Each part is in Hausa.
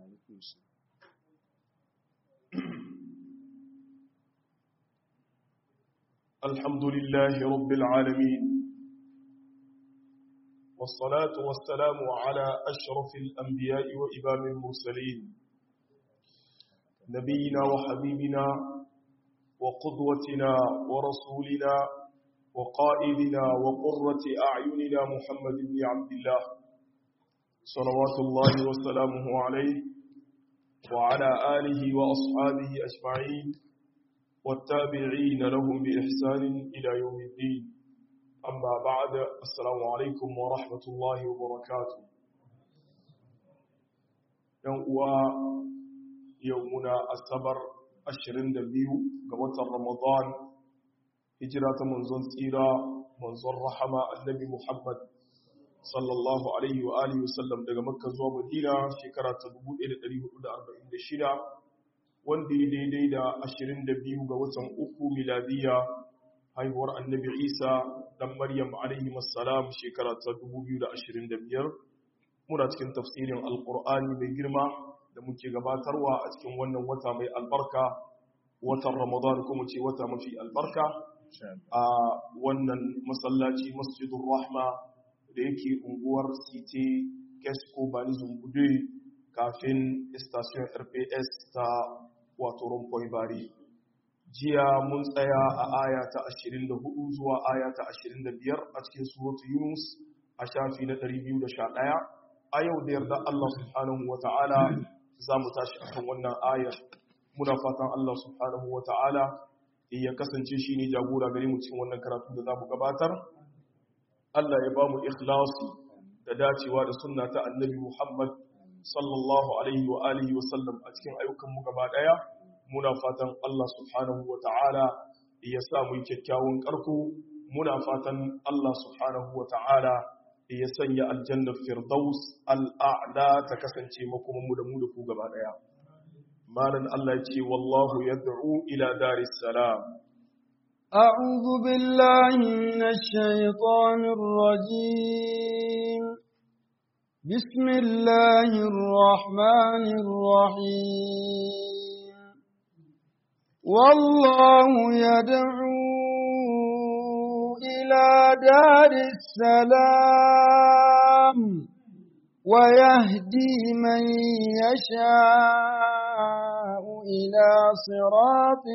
الحمد لله رب العالمين والصلاة والسلام على أشرف الأنبياء وإمام المرسلين نبينا وحبيبنا وقدوتنا ورسولنا وقائدنا وقرة أعيننا محمد بن عبد الله صلوات الله وسلامه عليه وعلى آله وأصحابه أجمعين والتابعين لهم بإحسان إلى يوم الدين أما بعد السلام عليكم ورحمة الله وبركاته يوم يومنا السبر ashirin da biyu ga watan Ramadan hijira ta manzon tsira manzon rahama annabi Muhammad sallallahu alaihi wa alihi wasallam daga Makka zuwa Madina shekara ta 1446 wanda ya daidai da ashirin da biyu ga watan uku miladiya haihuwar annabi Isa dan Maryam alaihi wassalam shekara ta 2025 muna cikin tafsirin alqur'ani mai girma da muke gabatarwa a cikin wannan wata mai albarka watan ramadan kuma ce wata mafi albarka a wannan masallaci masjidun rahma da yake unguwar site kesko bani zumbude kafin station rps ta wato rumfoi bari jiya mun tsaya a aya ta 24 zuwa aya ta 25 a cikin suratu yunus a shafi na 211 a yau da yarda allah subhanahu wa ta'ala za mu tashi akan wannan ayar muna fatan Allah subhanahu wa ta'ala ya kasance shi ne jagora gare mu cikin wannan karatu da za mu gabatar Allah ya ba mu ikhlasi da dacewa da sunna ta annabi Muhammad sallallahu alaihi wa alihi wa sallam a cikin ayyukan mu gaba daya muna fatan Allah subhanahu wa ta'ala ya sa mu kyakkyawan karko muna fatan Allah subhanahu wa ta'ala ya sanya aljannar firdaus al'a'la ta kasance makomanmu da mu da ku gaba daya malan Allah ya ce wallahu yad'u ila daris salam أعوذ بالله من الشيطان الرجيم بسم الله الرحمن الرحيم والله يدعو إلى دار السلام ويهدي من يشاء إلى صراط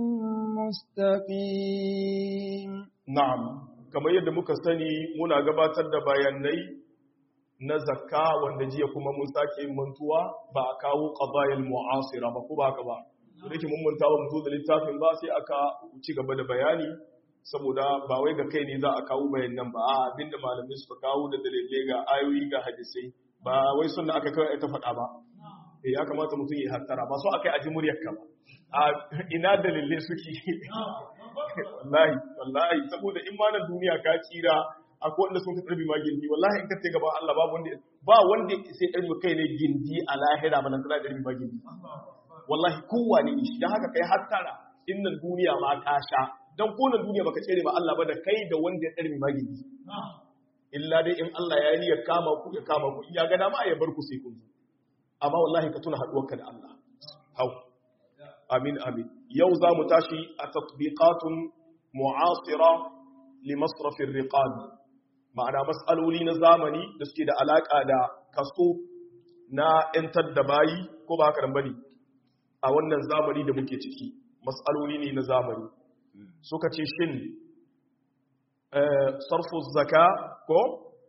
مستقيم na'am kamar yadda muka sani muna gabatar da bayanai na zakka wanda jiya kuma mun sake yin mantuwa ba a kawo qadayil mu'asira ba ko ba ka ba to dake mun manta ba mu zo da littafin ba sai aka ci gaba da bayani saboda ba wai ga kai ne za a kawo bayanan ba a abinda malamai suka kawo da dalilai ga ayoyi ga hadisai ba wai sunna aka kawai ta faɗa ba eh ya kamata mutum ya hattara ba so akai aji muryar ka ba a ina dalilai suke wallahi wallahi saboda in ma na duniya ka tsira akwai wanda sun karbi ma gindi wallahi in ka ce gaban Allah babu wanda ba wanda sai karbi kai ne gindi a lahira ba nan tana karbi ma gindi wallahi kowa ne shi dan haka kai hattara innan duniya ma ka sha dan konan duniya baka tsere ba Allah ba da kai da wanda ya karbi ma gindi illa dai in Allah ya yi ya kama ku ya kama ku ya ga dama ya bar ku sai kun zo amma wallahi ka tuna haduwarka da Allah hau amin amin yau za mu tashi a tatbiqatun mu'asira li masrafin riqab ma'ana mas'aloli na zamani da suke da alaka da kaso na yantar da bayi ko ba haka bane a wannan zamani da muke ciki mas'aloli ne na zamani suka ce shin sarfu zaka ko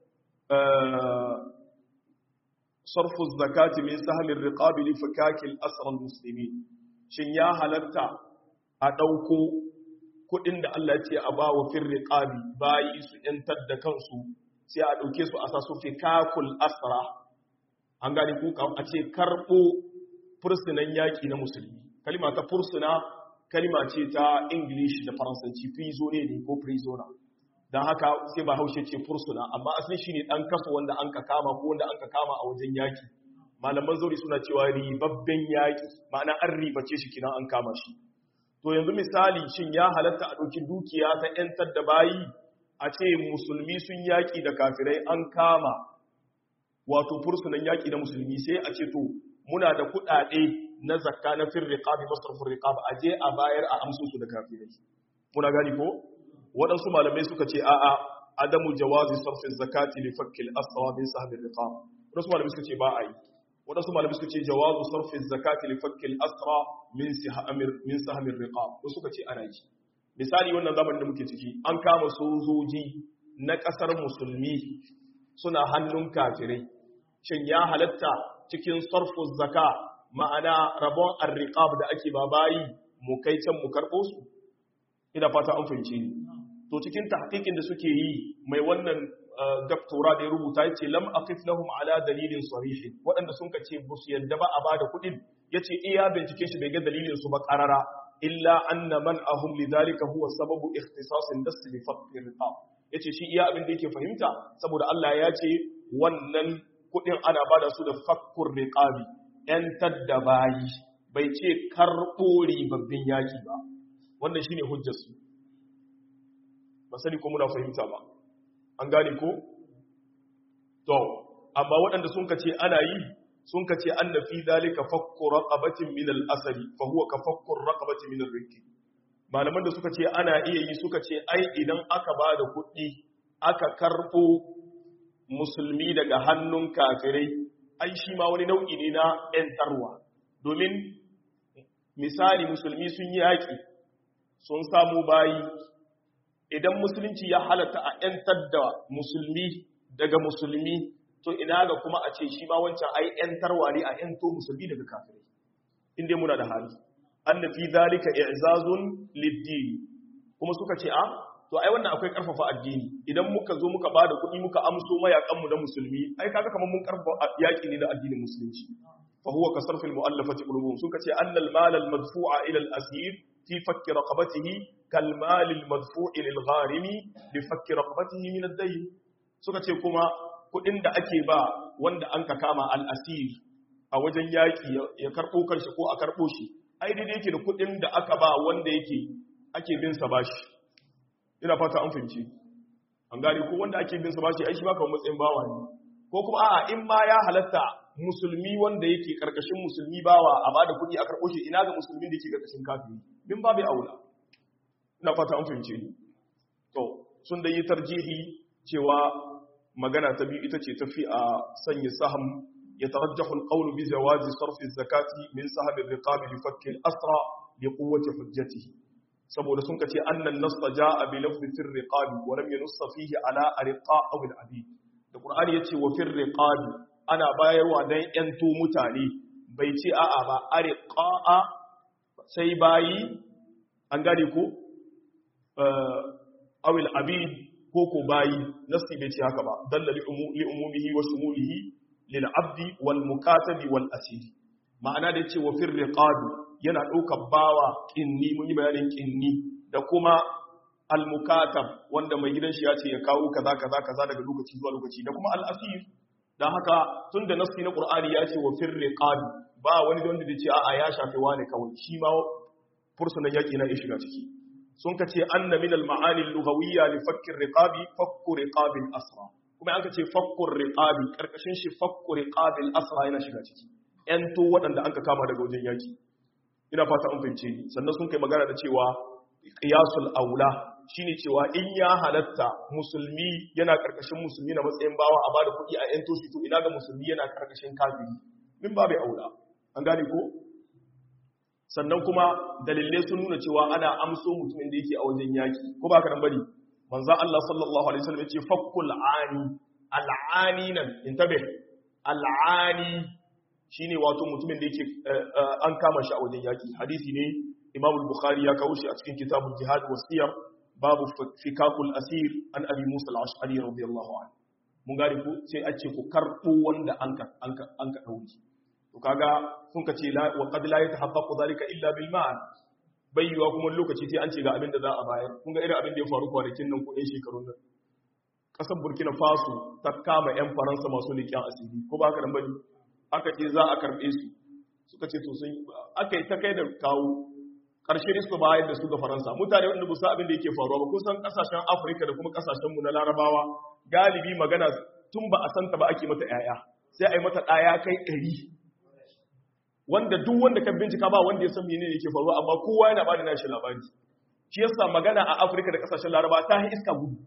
sarfu zakati min sahmin riqabi li fikakil asra muslimin shin ya halatta a dauko kudin da Allah ya ce a bawa fir riqabi bayi su yantar da kansu sai a dauke su a sa su fikakul asra an gane ku a ce karbo fursunan yaki na musulmi kalima ta fursuna kalima ce ta english da faransanci prisoner ne ko prisoner don haka sai ba haushe ce fursuna amma asali shine dan kaso wanda an ka kama ko wanda an ka kama a wajen yaki malaman zauri suna cewa ribabben yaki ma'ana an ribace shi kinan an kama shi to yanzu misali shin ya halatta a ɗauki dukiya ta ‘yantar da bayi a ce musulmi sun yaƙi da kafirai an kama wato fursunan yaƙi da musulmi sai a ce to muna da kuɗaɗe na zakka na fir riqabi masrafur riqab aje a bayar a amsu su da kafirai muna gani ko waɗansu malamai suka ce a'a adamu jawazi sarfin zakati li fakkil asra min sahbi riqab waɗansu malamai suka ce ba a yi waɗansu malamai suka ce jawazu sarfin zakati li fakkil asra min sahamir min sahmi riqab wasu suka ce ana yi misali wannan zamanin da muke ciki an kama sojoji na ƙasar musulmi suna hannun kafirai shin ya halatta cikin sarfu zaka ma'ana rabon arriqab da ake babayi mu kai can mu karɓo su ina fata an fahimce ni to cikin tahqiqin da suke yi mai wannan doktora da ya rubuta yace lam aqif lahum ala dalilin sarih waɗanda sun kace ba su yadda ba a bada kuɗin yace iya bincike shi bai ga dalilin su ba qarara illa anna man ahum lidhalika huwa sababu ikhtisasin das li faqr riqab yace shi iya abin da yake fahimta saboda Allah ya ce wannan kuɗin ana bada su da fakkur riqabi yan tadda bayi bai ce karɓo ribabbin yaki ba wannan shine hujjar su ba sani ko muna fahimta ba an gane ko to amma waɗanda sun kace ana yi sun kace anna fi zalika fakku raqabatin min al-asali fa huwa ka fakku raqabatin min ar-rikki malaman da suka ce ana iya yi suka ce ai idan aka ba da kuɗi aka karɓo musulmi daga hannun kafirai ai shi ma wani nau'i ne na ‘yantarwa domin misali musulmi sun yi yaƙi sun samu bayi idan musulunci ya halatta a ‘yantar da musulmi daga musulmi to ina ga kuma a ce shi ma wancan ai ‘yantarwa ne a ‘yanto musulmi daga kafirai inda muna da hali an fi zalika i'zazun lid-din kuma suka ce a to ai wannan akwai karfafa addini idan muka zo muka bada kuɗi muka amso mayakan mu na musulmi ai kaga kamar mun karfafa yaki ne da addinin musulunci fa huwa ka sarfil mu'allafati qulubuhum suka ce anna al-mal al-madfu'a ila al-asir fi fakki raqabatihi kal mal al-madfu'i lil gharimi li fakki raqabatihi min ad-dayn suka ce kuma kuɗin da ake ba wanda an ka kama al-asir a wajen yaki ya karbo kanshi ko a karbo shi ai daidai yake da kuɗin da aka ba wanda yake ake bin sa bashi ina fata an fahimci an gane ko wanda ake bin sa bashi ai shi ba kamar matsayin bawa ne ko kuma a'a in ma ya halatta musulmi wanda yake karkashin musulmi bawa a bada kuɗi a karɓo shi ina ga musulmin da yake karkashin kafiri bin babu aula ina fata an fahimce ni to sun da yi tarjihi cewa magana ta biyu ita ce tafi a sanya saham يترجح القول بجواز صرف الزكاة من سهم الرقاب لفك الأسرى لقوة حجته saboda sun kace annan nasta jaa bi lafzi fir riqab wa lam yunussa fihi ala arqa aw al abid da qur'ani yace wa fir riqab ana bayarwa dan yanto mutane bai ce a'a ba arqa sai bayi an gane ko aw al abid ko ko bayi nasti bai ce haka ba dalla li umumihi wa shumulihi lil abdi wal mukatabi wal asiri ma'ana da yace wa fir riqab yana ɗaukar bawa ƙinni mun yi bayanin ƙinni da kuma al-mukatab wanda mai gidan shi ya ce ya kawo kaza kaza kaza daga lokaci zuwa lokaci da kuma al-asir dan haka tun da nasi na qur'ani ya ce wa fir riqab ba wani da wanda da ce a'a ya shafe wani kawai shi ma fursunan yaki na ya shiga ciki sun ka ce anna min al-ma'ani al-lughawiyya li fakki riqabi fakku riqabil asra kuma an ka ce fakku riqabi karkashin shi fakku riqabil asra yana shiga ciki yan to waɗanda an ka kama daga wajen yaki ina fata an fahimce ni sannan sun kai magana da cewa qiyasul aula shine cewa in ya halatta musulmi yana karkashin musulmi na matsayin bawa a bada kuɗi a yan toshi to ina ga musulmi yana karkashin kafiri min babu aula an gane ko sannan kuma dalilai sun nuna cewa ana amso mutumin da yake a wajen yaki ko ba ka nan bane manzo Allah sallallahu alaihi wasallam yace fakkul ani al'ani nan intabe al'ani shine wato mutumin da yake an kama shi a wajen yaki hadisi ne Imam al-Bukhari ya kawo shi a cikin kitabul jihad wasiyar babu fikakul asir an abi Musa al-Ash'ari radiyallahu anhu mun gari ku sai a ce ku karbo wanda an ka an ka an ka dauri to kaga sun ka ce wa qad la yatahaqqaqu dhalika illa bil mal bayyuwa kuma lokaci sai an ce ga abin da za a bayar kun ga irin abin da ya faru kwanakin nan ko ɗan shekarun nan ƙasar burkina faso ta kama 'yan faransa masu leƙen asiri ko ba ka nan bane aka ce za a karɓe su suka ce to sun aka yi ta kai da kawo ƙarshe ne suka bayar da su ga faransa mutane wanda busa abin da yake faruwa ba kusan ƙasashen afirka da kuma ƙasashenmu na larabawa galibi magana tun ba a santa ba ake mata 'ya'ya sai a yi mata ɗaya kai ɗari wanda duk wanda ka bincika ba wanda ya san menene yake faruwa amma kowa yana bada nashi labari shi yasa magana a Afirka da kasashen Laraba ta yi iska gudu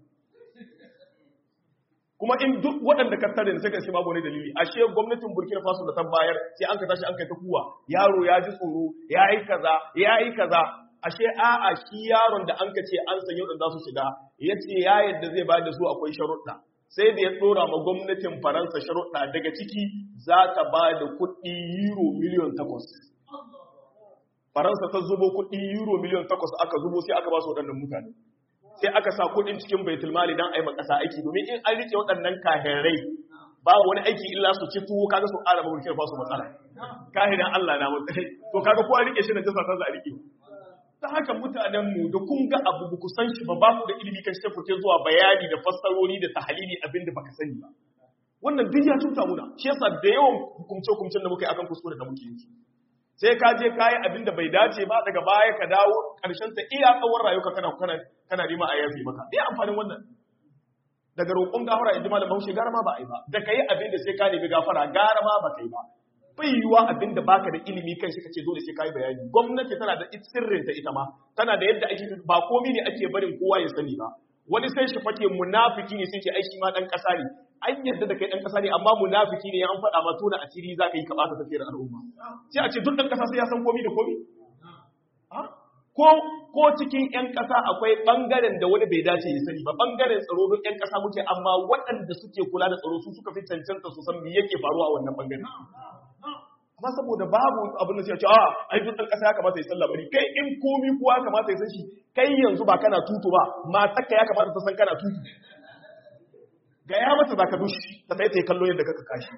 kuma in duk waɗanda ka tare ne sai ka ce babu wani dalili ashe gwamnatin Burkina Faso da ta bayar sai an ka tashi an kai ta kuwa yaro ya ji tsoro ya yi kaza ya yi kaza ashe a'a shi yaron da an ka ce an san yau da za su shiga ya ce ya yadda zai bayar da su akwai sharuɗa sai da ya ɗora ma gwamnatin Faransa sharuɗa daga ciki za ta ba da kuɗi euro miliyan takwas Faransa ta zubo kuɗi euro miliyan takwas aka zubo sai aka ba su waɗannan mutane sai aka sa kudin cikin baitul mali dan ayi makasa aiki domin in an rike waɗannan kahirai ba wani aiki illa su ci tuwo kaga su ƙara ba burkina faso matsala kahiran Allah na mutsai to kaga ko an rike shi na jasa ta za a rike ta haka mutanen mu da kun ga abu ku san shi ba ba ku da ilimi kan shi kuke zuwa bayani da fassarori da tahlili abin da baka sani ba wannan duk ya cuta muna shi yasa da yawan hukumce hukumcen da muka yi akan kuskure da muke yi sai ka je kayi abin da bai dace ba daga baya ka dawo ƙarshen ta iya tsawon rayuka kana kana kana nima a yafi maka iya amfanin wannan daga roƙon gafara in ji malam Bahaushe gara ma ba a yi ba da kai abin da sai ka nemi gafara gara ma ba kai ba bai yiwuwa abin da baka da ilimi kan shi kace dole sai ka yi bayani gwamnati tana da sirrin ta ita ma tana da yadda ake ba komai ne ake barin kowa ya sani ba wani sai shi fake munafiki ne sai ce ai shi ma dan kasa ne an yadda da kai dan kasa ne amma munafiki ne an faɗa ma tona asiri zaka yi ka bata tafiyar al'umma sai a ce duk dan kasa sai ya san komai da komai ko ko cikin yan kasa akwai bangaren da wani bai dace ya sani ba bangaren tsaro duk yan kasa muke amma waɗanda suke kula da tsaro su suka fi cancanta su san me yake faruwa a wannan bangaren amma saboda babu abin da sai ce a ai duk dan kasa ya kamata ya san labari kai in komi kuwa kamata ya san shi kai yanzu ba kana tutu ba matarka ya kamata ta san kana tutu ga ya mata zaka dushi ta sai ta yi kallo yadda kaka kashi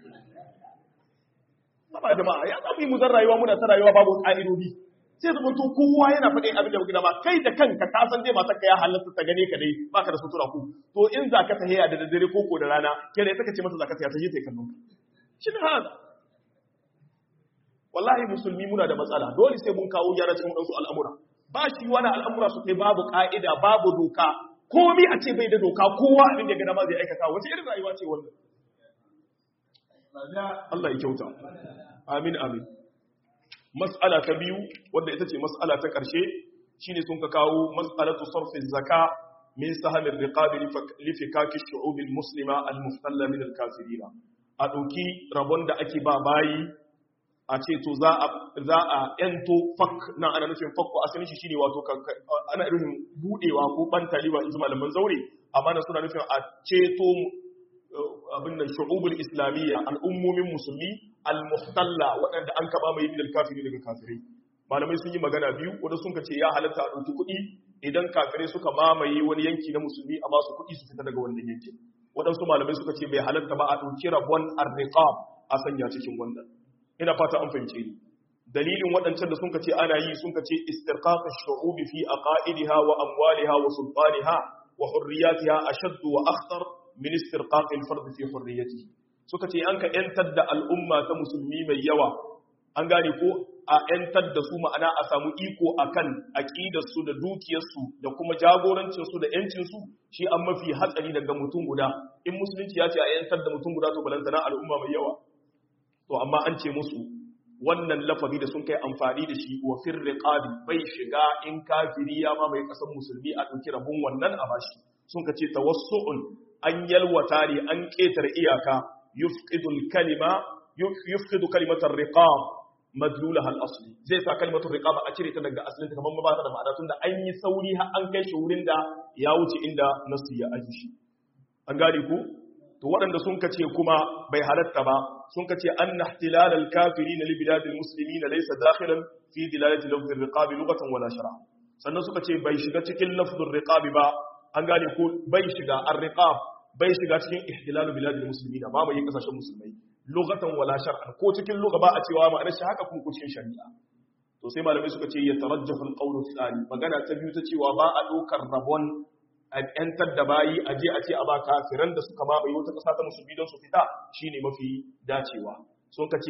ba jama'a ya zamu yi mu zan rayuwa muna ta rayuwa babu ka'idodi sai zama to kowa yana faɗin abin da muke ba kai da kanka ka san dai matarka ya halatta ta gane ka dai baka da sutura ku to in za ka tahiya da daddare ko ko da rana ke da ita ce mata za ka tahiya ta je ta yi kallon ka shi ne haka wallahi musulmi muna da matsala dole sai mun kawo gyara cikin wadansu al'amura ba shi wani al'amura su kai babu ka'ida babu doka komi a ce bai da doka kowa abin da gada ma zai aikata wace irin rayuwa ce wannan Allah ya kyauta amin amin mas'ala ta biyu wadda ita ce mas'ala ta ƙarshe shine sun ka kawo mas'alatu sarfi zaka min sahamir riqabi li fikaki shu'ub al-muslima al-muftalla min al-kafirin a dauki rabon da ake ba bayi a ce to za a za a ento fak na ana nufin fakko asalin shi shine wato ana irin budewa ko bantaliwa in malaman zaure amma na suna nufin a ceto abin nan shu'ubul islamiyya al'ummomin musulmi al-muhtalla waɗanda an kaba mai bidal kafiri daga kafirai malamai sun yi magana biyu wanda sun ce ya halatta a ɗauki kuɗi idan kafirai suka mamaye wani yanki na musulmi a basu kuɗi su fita daga wannan yanki waɗansu malamai suka ce bai halatta ba a ɗauki rabon arriqab a sanya cikin wannan ina fata an fahimce ni dalilin waɗancan da sun ce ana yi sun ce istirqaq ash-shu'ub fi aqaidiha wa amwaliha wa sultaniha wa hurriyatiha ashaddu wa akhtar min istirqaq al-fard fi hurriyatihi suka ce an ka yantar da al'umma ta musulmi mai yawa an gane ko a yantar da su ma'ana a samu iko akan aqidar su da dukiyar su da kuma jagorancin su da yancin su shi an mafi hatsari daga mutum guda in musulunci ya ce a yantar da mutum guda to balantana al'umma mai yawa to amma an ce musu wannan lafazi da sun kai amfani da shi wa fir riqabi bai shiga in kafiri ya ma mai kasan musulmi a dauki rabun wannan a bashi sun ka ce tawassu'un an yalwata ne an ketar iyaka yufqidu kalima yufqidu kalimatar riqab madlulaha al-asli zai sa kalimatar riqab a cire ta daga asalin ta kamar ba ta da ma'ana tunda an yi sauri har an kai shi wurin da ya wuce inda nasu ya aji shi an gane ku to waɗanda sun kace kuma bai halatta ba sun kace anna ihtilal al-kafirin li bilad al-muslimin laysa dakhilan fi dilalati lafz ar-riqab lughatan wala shar'a sannan suka ce bai shiga cikin lafz ar-riqab ba an gane ko bai shiga ar-riqab bai shiga cikin ihtilal bilad al-muslimin ba bai kasashen musulmai lughatan wala shar'a ko cikin lugha ba a cewa ma'anar shi haka kuma ko cikin shari'a to sai malamai suka ce ya tarajjahu al-qawl al-thani magana ta biyu ta cewa ba a dokar rabon a ‘yantar da bayi a je a ce a ba kafiran da suka mamaye wata ƙasa ta musulmi don su fita shi ne mafi dacewa sun ka ce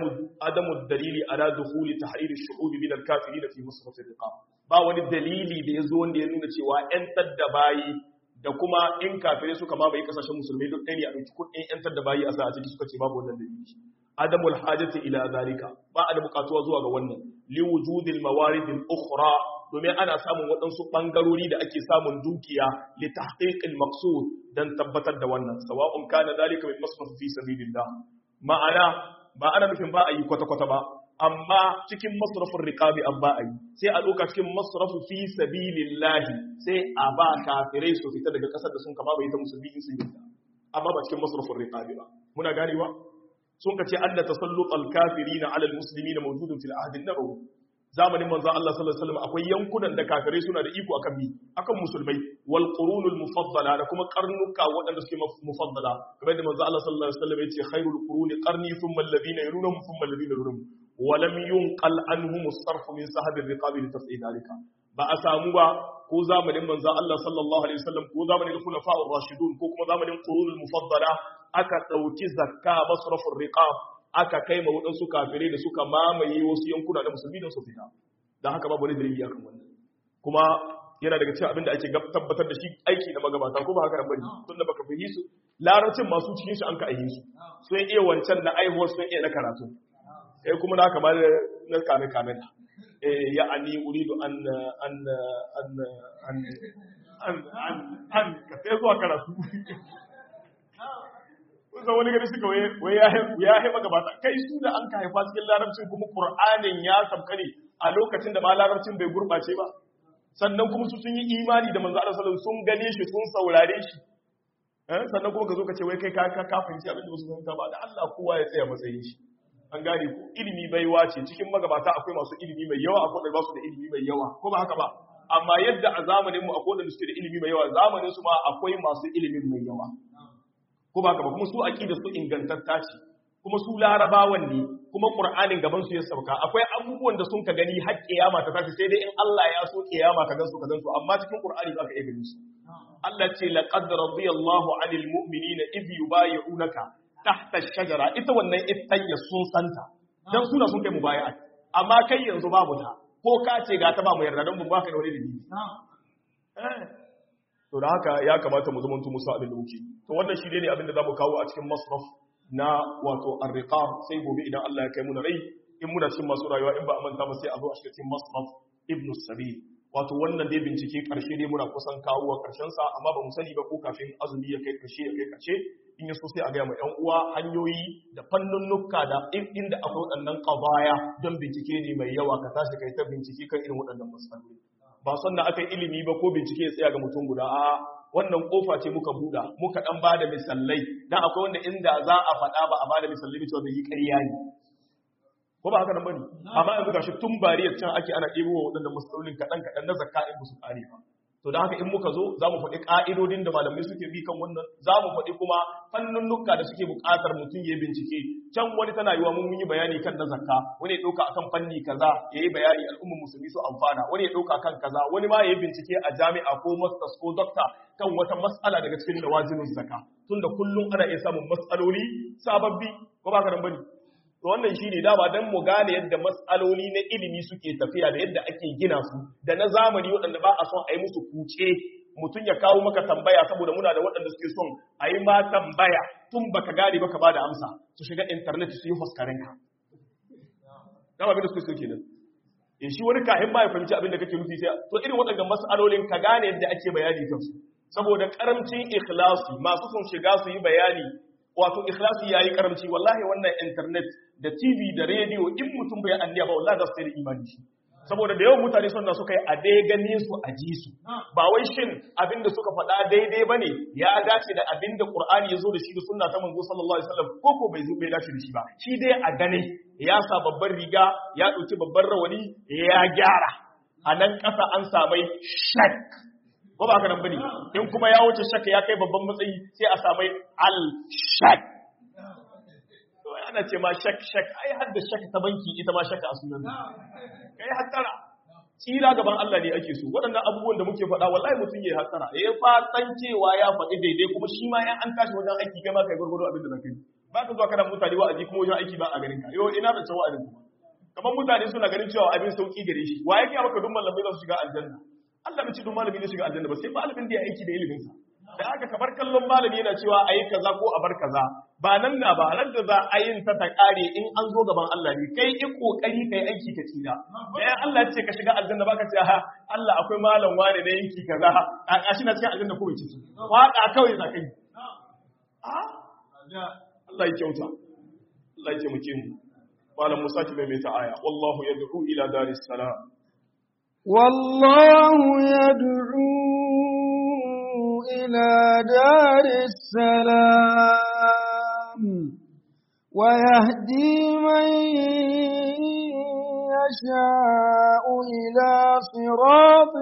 adamu dalili ala duhuli ta hariri shu'ubi min alkafiri da fi musulmatin riƙa ba wani dalili da ya zo wanda ya nuna cewa ‘yantar da bayi da kuma in kafirai suka mamaye ƙasashen musulmi duk ɗaya ne a ɗauki kuɗin ‘yantar da bayi a sa a ciki suka ce babu wannan dalili adamul hajati ila zalika ba a da bukatuwa zuwa ga wannan li wujudil mawaridil ukhra domin ana samun waɗansu ɓangarori da ake samun dukiya li tahqiqil maqsud dan tabbatar da wannan sawa'un kana zalika min masraf fi sabilillah ma'ana ba ana nufin ba a yi kwata kwata ba amma cikin masrafin riqabi an ba a yi sai a ɗauka cikin masrafu fi sabilillah sai a ba kafirai su fita daga ƙasar da sun kama bai ta musulmi sun yi amma ba cikin masrafin riqabi ba muna ganewa sun ka ce anna tasallutal kafirina ala almuslimina mawjudun fil ahd an-nabawi zamanin manzo Allah sallallahu alaihi wasallam akwai yankunan da kafirai suna da iko akan mi akan musulmai wal qurunul mufaddala da kuma karnuka waɗanda suke mufaddala kamar da manzo Allah sallallahu alaihi wasallam yace khairul quruni qarni thumma alladhina yalunhum thumma alladhina yalunhum wa lam yunqal anhum as-sarf min sahab ar-riqab li tafsir dalika ba a samu ba ko zamanin manzo Allah sallallahu alaihi wasallam ko zamanin khulafa ar-rashidun ko kuma zamanin qurunul mufaddala aka dauki zakka masrafur riqab aka kai ma waɗansu kafirai da suka mamaye wasu yankuna da musulmi don su fita don haka babu wani dalili akan wannan kuma yana daga cikin abin da ake tabbatar da shi aiki na magabata ko ba haka nan bane tun da baka fahimci su larabcin masu cikin shi an ka aihe su sun iya wancan na aihuwar sun iya na karatu eh kuma na kamar na kame kame da eh ya ani uridu an an an an an an an ka sai zuwa karatu kusan wani gari suka wai ya haifa gabata kai su da an ka haifa cikin larabcin kuma ƙur'anin ya sabka ne a lokacin da ma larabcin bai gurɓace ba sannan kuma su sun yi imani da manzo Allah sallallahu sun gane shi sun saurare shi sannan kuma ka zo ka ce wai kai ka ka fahimci abin da ba su fahimta ba da Allah kowa ya tsaya matsayin shi an gane ku ilimi baiwa ce cikin magabata akwai masu ilimi mai yawa akwai da ba su da ilimi mai yawa ko ba haka ba amma yadda a zamanin mu akwai da suke da ilimi mai yawa zamanin su ma akwai masu ilimin mai yawa ko ba ka ba kuma su aqida su ingantatta ce kuma su larabawan ne kuma qur'anin gaban su ya sauka akwai abubuwan da sun ka gani har kiyama ta tashi sai dai in Allah ya so kiyama ka gansu ka gansu amma cikin qur'ani ba ka iya ganin su Allah ce laqad radiyallahu 'anil mu'minina idh yubayyi'unaka tahta ash-shajara ita wannan ittayya sun santa dan suna sun kai mubayi'a amma kai yanzu babu ta ko ka ce ga ta ba mu yarda dan mu ba ka da wani dalili to da haka ya kamata mu zama musu abin da muke to wannan shi ne abin da zamu kawo a cikin masraf na wato arriqab sai gobe idan Allah ya kai mu na rai in muna cikin masu rayuwa in ba a manta ba sai a zo a cikin masraf ibn sabil wato wannan dai bincike karshe dai muna kusan kawo wa karshen sa amma ba mu sani ba ko kafin azumi ya kai karshe ya kai karshe in ya so sai a ga mu ƴan uwa hanyoyi da fannunnuka da inda akwai waɗannan qadaya don bincike ne mai yawa ka tashi kai ta bincike kan irin waɗannan masaloli ba son da aka yi ilimi ba ko bincike ya tsaya ga mutum guda a wannan kofa ce muka buɗa muka ɗan ba da misalai dan akwai wanda inda za a faɗa ba a ba da misalai cewa bai yi ƙarya ne ko ba haka nan bane amma yanzu gashi tun bariyar can ake ana ɗebo wa waɗannan masalolin kaɗan kaɗan na zakka in musu ƙare ba to da haka in muka zo za mu faɗi ƙa'idodin da malamai suke bi kan wannan za mu faɗi kuma fannunnuka da suke buƙatar mutum ya bincike can wani tana yiwa mun yi bayani kan na zakka wani ya ɗauka akan fanni kaza ya yi bayani al'ummar musulmi su amfana wani ya ɗauka kan kaza wani ma ya yi bincike a jami'a ko masters ko doctor kan wata mas'ala daga cikin lawazinin zakka tunda kullum ana iya samun mas'aloli sababbi ko ba ka nan bane to wannan shine dama dan mu gane yadda matsaloli na ilimi suke tafiya da yadda ake gina su da na zamani waɗanda ba a son a yi musu kuce mutum ya kawo maka tambaya saboda muna da waɗanda suke son a yi ma tambaya tun baka gane baka ba da amsa su shiga intanet su yi huskarin ka dama abin da suke so kenan in shi wani kahin ba ya fahimci abin da kake nufi sai to irin waɗannan matsalolin ka gane yadda ake bayani kansu saboda karamcin ikhlasi masu son shiga su yi bayani wato ikhlasi yayi karamci wallahi wannan internet da TV da radio in mutum bai anniya ba wallahi za su da imani shi saboda da yawan mutane sun da suka yi a dai gane su a ji su ba wai shin abinda suka faɗa daidai bane ya dace da abinda Qur'ani ya zo da shi da sunna ta manzo sallallahu alaihi wasallam ko ko bai zo bai dace da shi ba shi dai a gane ya sa babban riga ya dauki babban rawani ya gyara a nan ƙasa an samai shak ko ba haka nan bane in kuma ya wuce shakka ya kai babban matsayi sai a samai al shak to ana ce ma shak shak ai har da shak ta banki ita ma shakka a sunan kai hattara tsira gaban Allah ne ake so waɗannan abubuwan da muke faɗa wallahi mutum ya hattara ya fatan cewa ya faɗi daidai kuma shi ma ya an tashi wajen aiki kai ma kai gurgudu abin da zaka yi ba ka zuwa kana mutane wa'azi kuma wajen aiki ba a ganin ka yo ina da cewa wa'azin kuma kamar mutane suna ganin cewa abin sauki gare shi wa yake maka duk malamai za su shiga aljanna Allah bai ce duk malami ne shiga aljanna ba sai malamin da ya aiki da ilimin sa da aka kabar kallon malami yana cewa a yi kaza ko a bar kaza ba nan na ba ran da za a yin ta ta kare in an zo gaban Allah ne kai in kokari kai aiki ka tsira bayan Allah ce ka shiga aljanna baka ce ha Allah akwai malam wane ne yanki kaza a shi na cikin aljanna ko bai ciki waka kawai za ka yi Allah ya kyauta Allah ya taimake mu malam Musa ki mai ta aya wallahu yad'u ila daris salam والله يدعو إلى دار السلام ويهدي من يشاء إلى صراط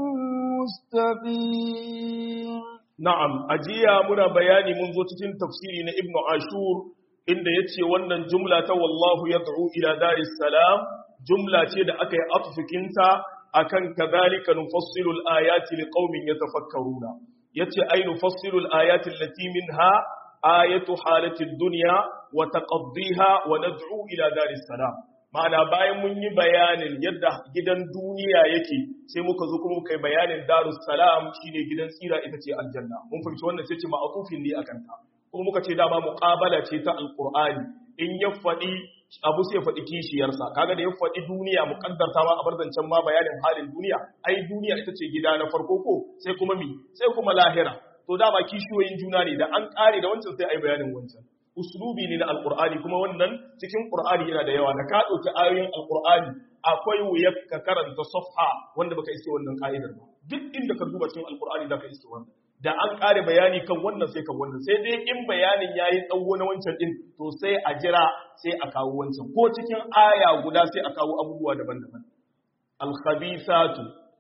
مستقيم Na'am, ajiya muna bayani mun zo cikin tafsiri na Ibn Ashur inda ya ce wannan jumla ta wallahu ya ila daris salam, jumla ce da aka yi atufikinta a kan kazalika nufassilul ayati li qaumin yatafakkaruna yace ai nufassilul ayati allati minha ayatu halatid dunya wa taqaddiha wa nad'u ila daris salam ma'ana bayan mun yi bayanin yadda gidan duniya yake sai muka zo kuma muka yi bayanin darus salam shine gidan tsira ita ce aljanna mun fahimci wannan sai ce ma'atufin ne akan ta kuma muka ce dama muqabala ce ta alqur'ani in ya faɗi abu sai faɗi kishiyarsa kaga da ya faɗi duniya muqaddarta ma a barzancan ma bayanin halin duniya ai duniya ita ce gida na farko ko sai kuma mi sai kuma lahira to dama kishiyoyin juna ne da an ƙare da wancan sai ai bayanin wancan uslubi ne na alkur'ani kuma wannan cikin qur'ani yana da yawa da ka dauki ayoyin alkur'ani akwai wuyar ka karanta safha wanda baka iske wannan ka'idar ba duk inda ka duba cikin alkur'ani zaka iske wannan da an kare bayani kan wannan sai kan wannan sai dai in bayanin yayi tsawo na wancan din to sai a jira sai a kawo wancan ko cikin aya guda sai a kawo abubuwa daban-daban al-khabithatu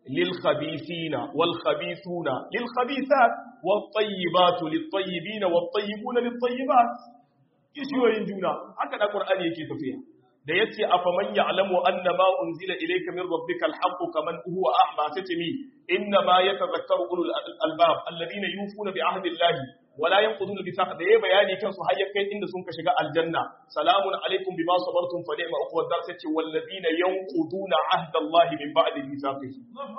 للخبيثين والخبيثون للخبيثات والطيبات للطيبين والطيبون للطيبات kishiyoyin juna haka da qur'ani yake tafiya da yace afaman ya'lamu anna ma unzila ilayka min rabbikal haqqu kaman huwa a'ma tatmi inna ma yatadhakkaru ulul albab alladhina yufuna bi ahdi allahi wa la yanquduna bi da yayi bayani kan su har kai inda sun ka shiga aljanna salamun alaikum bima sabartum fa ni'ma uqwad dar tace walladhina yanquduna ahda allahi min ba'di mithaqihi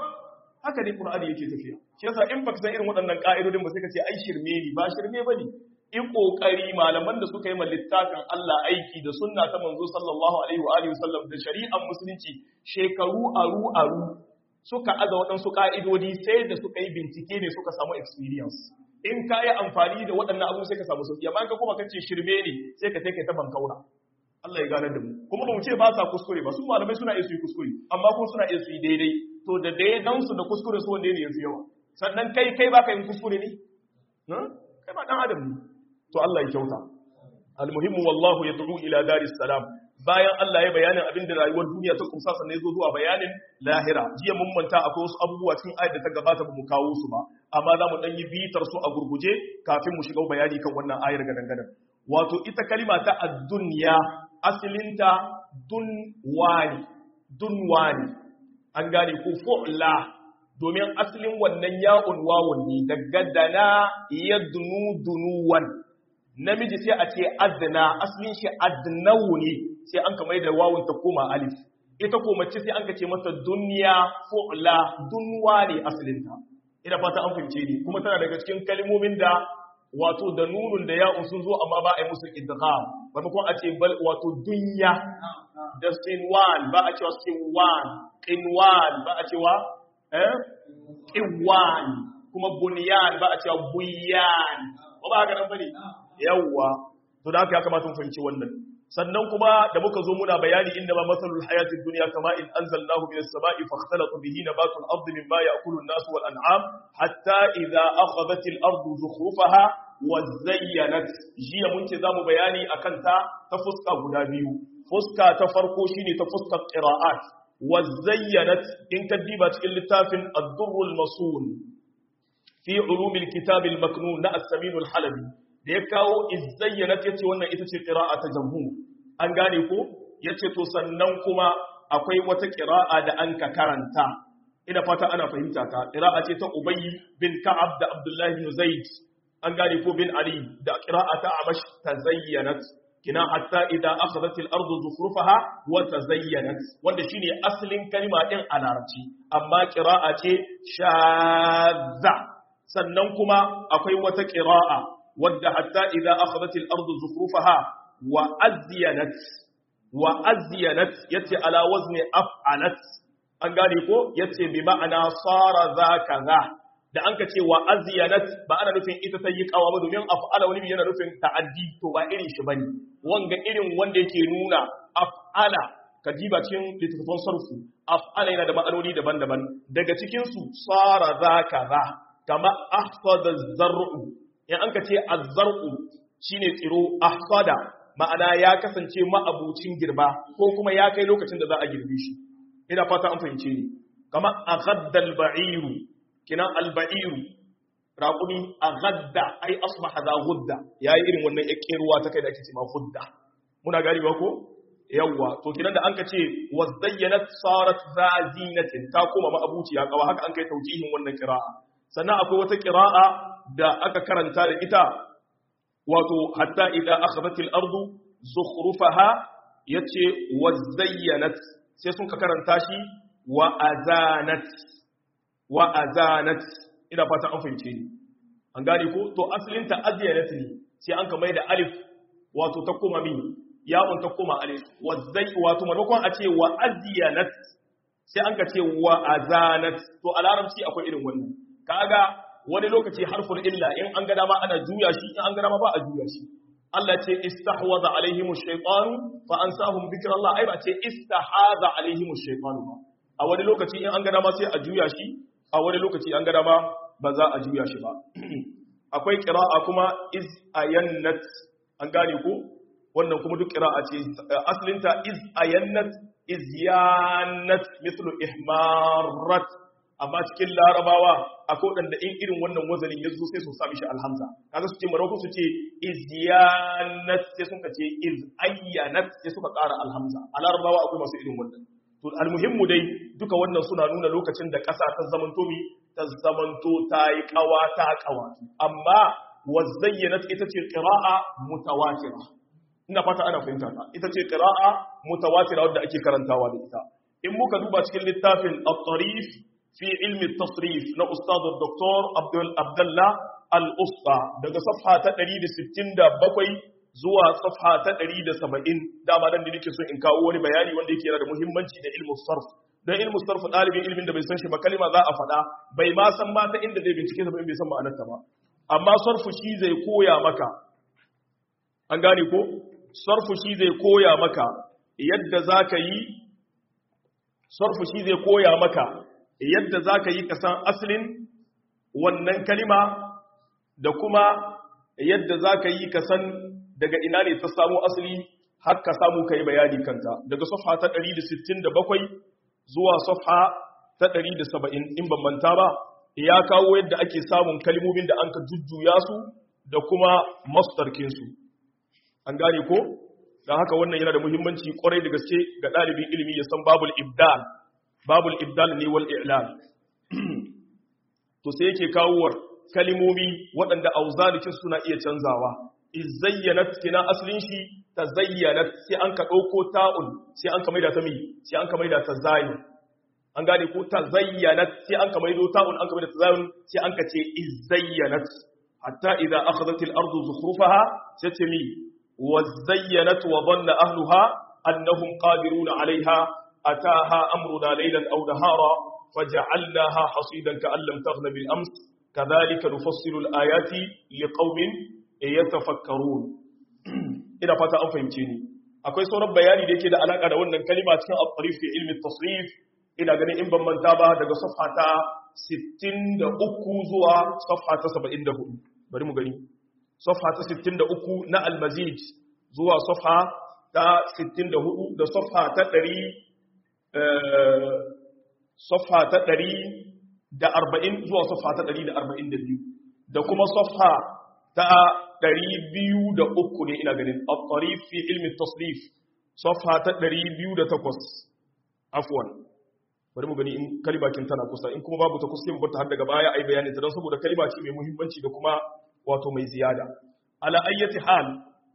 haka dai qur'ani yake tafiya shi yasa in baka san irin waɗannan ka'idodin ba sai ka ce ai shirme ne ba shirme bane in kokari malaman da suka yi littafin Allah aiki da sunna ta manzo sallallahu alaihi wa alihi wasallam da shari'ar musulunci shekaru aru aru suka aza waɗansu ka'idodi sai da suka yi bincike ne suka samu experience in ka yi amfani da waɗannan abu sai ka samu sauki amma ka kuma kace shirme ne sai ka take ta bankaura Allah ya gane da mu kuma ba mu ce ba sa kuskure ba su malamai suna iya su yi kuskure amma kuma suna iya su yi daidai to da daidan su da kuskure su wanda ne yanzu yawa sannan kai kai baka yin kuskure ne kai ba dan adam ne to Allah ya kyauta almuhimmu wallahu yad'u ila daris salam bayan Allah ya bayanin abin da rayuwar duniya ta kumsa sannan ya zo zuwa bayanin lahira jiya mun manta akwai wasu abubuwa cikin ayat da ta gabata ba mu kawo su ba amma za mu dan yi bitar su a gurguje kafin mu shiga bayani kan wannan ayar gadan wato ita kalima ta ad-dunya asalinta dunwani dunwani an gane ko fu'la domin asalin wannan ya'un wawun ne daga dana yadnu dunuwan namiji sai a ce adna asalin shi adnawu ne sai an kamar da wawun ta koma alif ita ko mace sai an ka ce mata dunya fu'la dunwa ne asalinta ina fata an fahimce ni kuma tana daga cikin kalmomin da wato da nunun da ya'un sun zo amma ba a yi musu idgham maimakon a ce bal wato dunya da sinwan ba a cewa sinwan qinwan ba a cewa eh qinwan kuma bunyan ba a cewa buyan ba ba haka nan bane yawwa to da haka ya kamata mu fahimci wannan sannan kuma da muka zo muna bayani inda ma masalul hayatid dunya kama in anzalnahu minas sama'i fakhtalata bihi nabatul ardi mimma ya'kulu an-nasu wal an'am hatta idha akhadhat al-ardu zukhrufaha wa zayyanat jiya mun ce zamu bayani akan ta ta fuska guda biyu fuska ta farko shine ta fuskar qira'at wa zayyanat in ka diba cikin littafin ad-durrul masun fi ulumil kitab al-maknun na as-samin al-halabi da ya kawo izayyanat yace wannan ita ce qira'a ta jamhur an gane ko yace to sannan kuma akwai wata qira'a da an ka karanta ina fata ana fahimta ta qira'a ce ta ubay bin ka'ab da abdullah bin zaid an gane ko bin ali da qira'a ta amash tazayyanat kina hatta idza akhadhat al-ardu zukhrufaha wa tazayyanat wanda shine asalin kalma din a larabci amma qira'a ce shadza sannan kuma akwai wata qira'a wadda hatta idza akhadhat al-ardu zukhrufaha wa azyanat wa azyanat yace ala wazni af'alat an gane ko yace bi ma'ana sara zaka za da an ka ce wa azyanat ba ana nufin ita ta yi kawa ba domin af'ala wani yana nufin ta'addi to ba irin shi bane wanga irin wanda yake nuna af'ala ka diba cikin littattafan sarfu af'ala yana da ma'anoni daban-daban daga cikin su sara zaka za kama ahsada zar'u in an ka ce az-zar'u shine tsiro ahsada ma'ana ya kasance ma'abucin girba ko kuma ya kai lokacin da za a girbe shi ina fata an fahimce ni kama aghadda al-ba'iru kina al-ba'iru raqumi aghadda ai asbaha za ghudda yayi irin wannan yakkeruwa ta kai da ake cewa ghudda muna gari ba ko yawwa to kinan da anka ce wazayyanat sarat zazinatin ta koma ma'abuciya kawa haka an kai taujihin wannan qira'a sannan akwai wata qira'a da aka karanta da ita wato hatta idza akhadhat al-ardu zukhrufaha yace wazayyanat sai sun ka karanta shi wa azanat wa azanat ina fata an fahimce ni an gane ko to asalin ta azyanat ne sai an ka mai da alif wato ta koma min yawon ta koma alif wazai wato maimakon a ce wa azyanat sai an ka ce wa azanat to a larabci akwai irin wannan kaga wani lokaci harful illa in an ga dama ana juya shi in an ga dama ba a juya shi Allah ce istahwaza alaihim ash-shaytan fa ansahum dhikrallah ai ba ce istahaza alaihim ash-shaytan ba a wani lokaci in an ga dama sai a juya shi a wani lokaci an ga dama ba za a juya shi ba akwai qira'a kuma iz ayannat an gane ko wannan kuma duk qira'a ce asalinta iz ayannat iz yanat mithlu ihmarat amma cikin larabawa akwai waɗanda in irin wannan wazanin ya zo sai su sami shi alhamza kaga su ce maroko su ce izyanat sai sun ka ce iz ayyanat sai suka ƙara alhamza a larabawa akwai masu irin wannan to almuhimmu dai duka wannan suna nuna lokacin da ƙasa ta zamanto mi ta zamanto ta yi ƙawa ta ƙawa amma wazayyanat ita ce qira'a mutawatira ina fata ana fahimta ta ita ce qira'a mutawatira wadda ake karantawa da ita in muka duba cikin littafin at-tarif في علم التصريف نا أستاذ الدكتور عبد عبد الله الأسطى daga صفحة ta 167 zuwa صفحة ta 170 dama dan da nake so in kawo wani bayani wanda yake yana da muhimmanci da ilmu sarf dan ilmu sarf dalibin ilmin da bai san shi ba kalma za a faɗa bai ma san ma ta inda zai bincike ta ba bai san ma'anarta ba amma sarfu shi zai koya maka an gane ko sarfu shi zai koya maka yadda zaka yi sarfu shi zai koya maka yadda za ka yi kasan asalin wannan kalima da kuma yadda za ka yi kasan daga ina ne ta samu asali har ka samu ka yi bayani kanta daga safha ta 167 zuwa safha ta 170 in ban manta ba ya kawo yadda ake samun kalimomin da an ka jujjuya su da kuma mastarkinsu an gane ko don haka wannan yana da muhimmanci kwarai da gaske ga ɗalibin ilimi ya san babul ibdal babul ibdal ne wal i'lal to sai yake kawowar kalimomi waɗanda auzalikin suna iya canzawa izayyanat kina aslin shi tazayyanat sai an ka ɗauko ta'un sai an ka maida ta mi sai an ka maida ta zayin an gane ko tazayyanat sai an ka maido ta'un an ka maida ta zayin sai an ka ce izayyanat hatta idza akhadhat al-ardu zukhrufaha sai ce mi wazayyanat wa dhanna ahluha annahum qadiruna 'alayha أتاها أمرنا ليلا أو نهارا فجعلناها حصيدا كأن لم تغن بالأمس كذلك نفصل الآيات لقوم يتفكرون إذا فتا أن فهمتيني akwai sauran bayani da yake da alaka da wannan kalima cikin al-tarif fi ilmi tasrif ina ganin in ban manta ba daga safha ta 63 zuwa safha ta 74 bari mu gani safha ta 63 na al-mazid zuwa safha ta 64 da safha ta 100 safha ta ɗari da arba'in zuwa safha ta ɗari da arba'in da biyu da kuma safha ta ɗari biyu da uku ne ina ganin a fi ilmin tasrif safha ta ɗari biyu da takwas afuwan bari mu gani in kalibakin tana kusa in kuma babu ta kusa yin bata har daga baya a yi bayanin ta don saboda kalima ce mai muhimmanci da kuma wato mai ziyada ala ayyati hal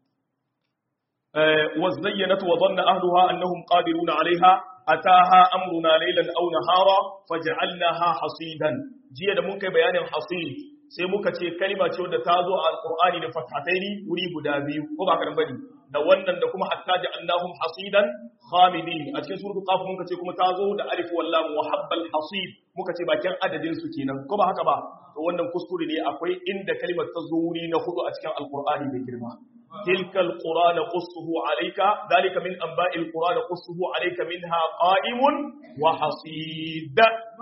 وزينت وظن أهلها أنهم قادرون عليها أتاها أمرنا ليلا أو نهارا فجعلناها حصيدا جيدا منك بيان حصيد sai muka ce kalima ce wadda ta zo a alqur'ani da fathataini wuri guda biyu ko ba karan bane da wannan da kuma hatta ja'alnahum hasidan khamidin a cikin suratul qaf muka ce kuma ta zo da alif wal lam wa habbal hasid muka ce bakin adadin su kenan ko ba haka ba to wannan kuskure ne akwai inda kalimar ta zo wuri na hudu a cikin alqur'ani da girma تلك القرى نقصه عليك ذلك من أنباء القرى نقصه عليك منها قائم وحصيد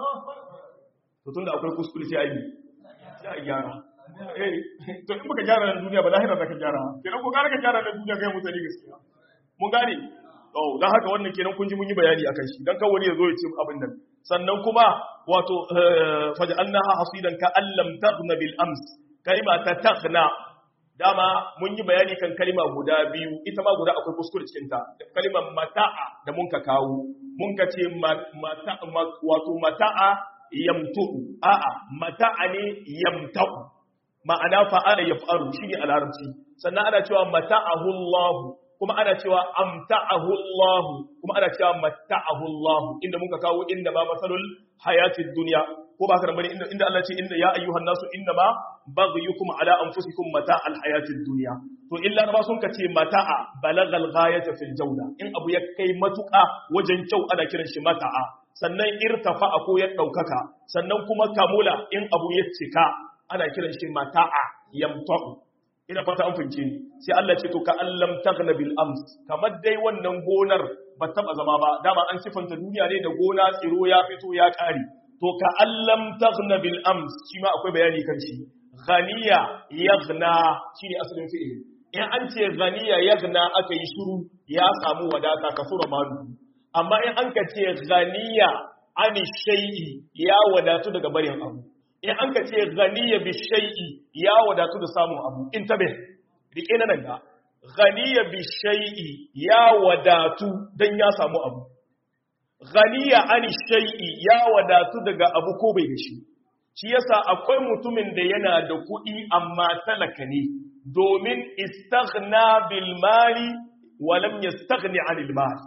tun da akwai kuskure sai ayi sai a gyara eh to in baka gyara na duniya ba lahira zaka gyara kenan ko gara ka gyara na duniya kai mutane gaskiya mun gane to dan haka wannan kenan kun ji mun yi bayani akan shi dan kawai ya zo ya ce abin nan sannan kuma wato faj'alnaha hasidan ka allam taghna bil ams kalima ta taghna dama mun yi bayani kan kalima guda biyu ita ma guda akwai kuskure cikin ta kalimar mata'a da mun ka kawo mun ka ce mata wato mata'a yamtu'u a'a mata'a ne yamta'u ma'ana fa'ala yaf'alu shine a larabci sannan ana cewa mata'ahu Allah kuma ana cewa amta'ahu Allah kuma ana cewa mata'ahu Allah inda muka kawo inda ba masalul hayatid dunya ko ba haka bane inda inda Allah ce inda ya ayyuhan nasu inna ma baghyukum ala anfusikum mata'al hayatid dunya to illa ba sun kace mata'a balagal ghayata fil jawda in abu ya kai matuka wajen kyau ana kiran shi mata'a sannan irtafa ko ya daukaka sannan kuma kamula in abu ya cika ana kiran shi mata'a yamta'u ina fata an fince ni sai Allah ce to ka allam taghna bil ams kamar dai wannan gonar ba taba zama ba dama an sifanta duniya ne da gona tsiro ya fito ya kare to ka allam taghna bil ams shi ma akwai bayani kan shi ghaniya yaghna shine asalin fi'il in an ce ghaniya yaghna aka yi shiru ya samu wadata kasura malu amma in an ka ce ghaniya ani shay'i ya wadatu daga barin abu in an ka ce ghaniya bi shay'i ya wadatu da samun abu in tabe rike na nan ga ghaniya bi shay'i ya wadatu dan ya samu abu ghaniya ani shay'i ya wadatu daga abu ko bai da shi shi yasa akwai mutumin da yana da kuɗi amma talaka ne domin istaghna bil mali wa lam yastaghni anil mal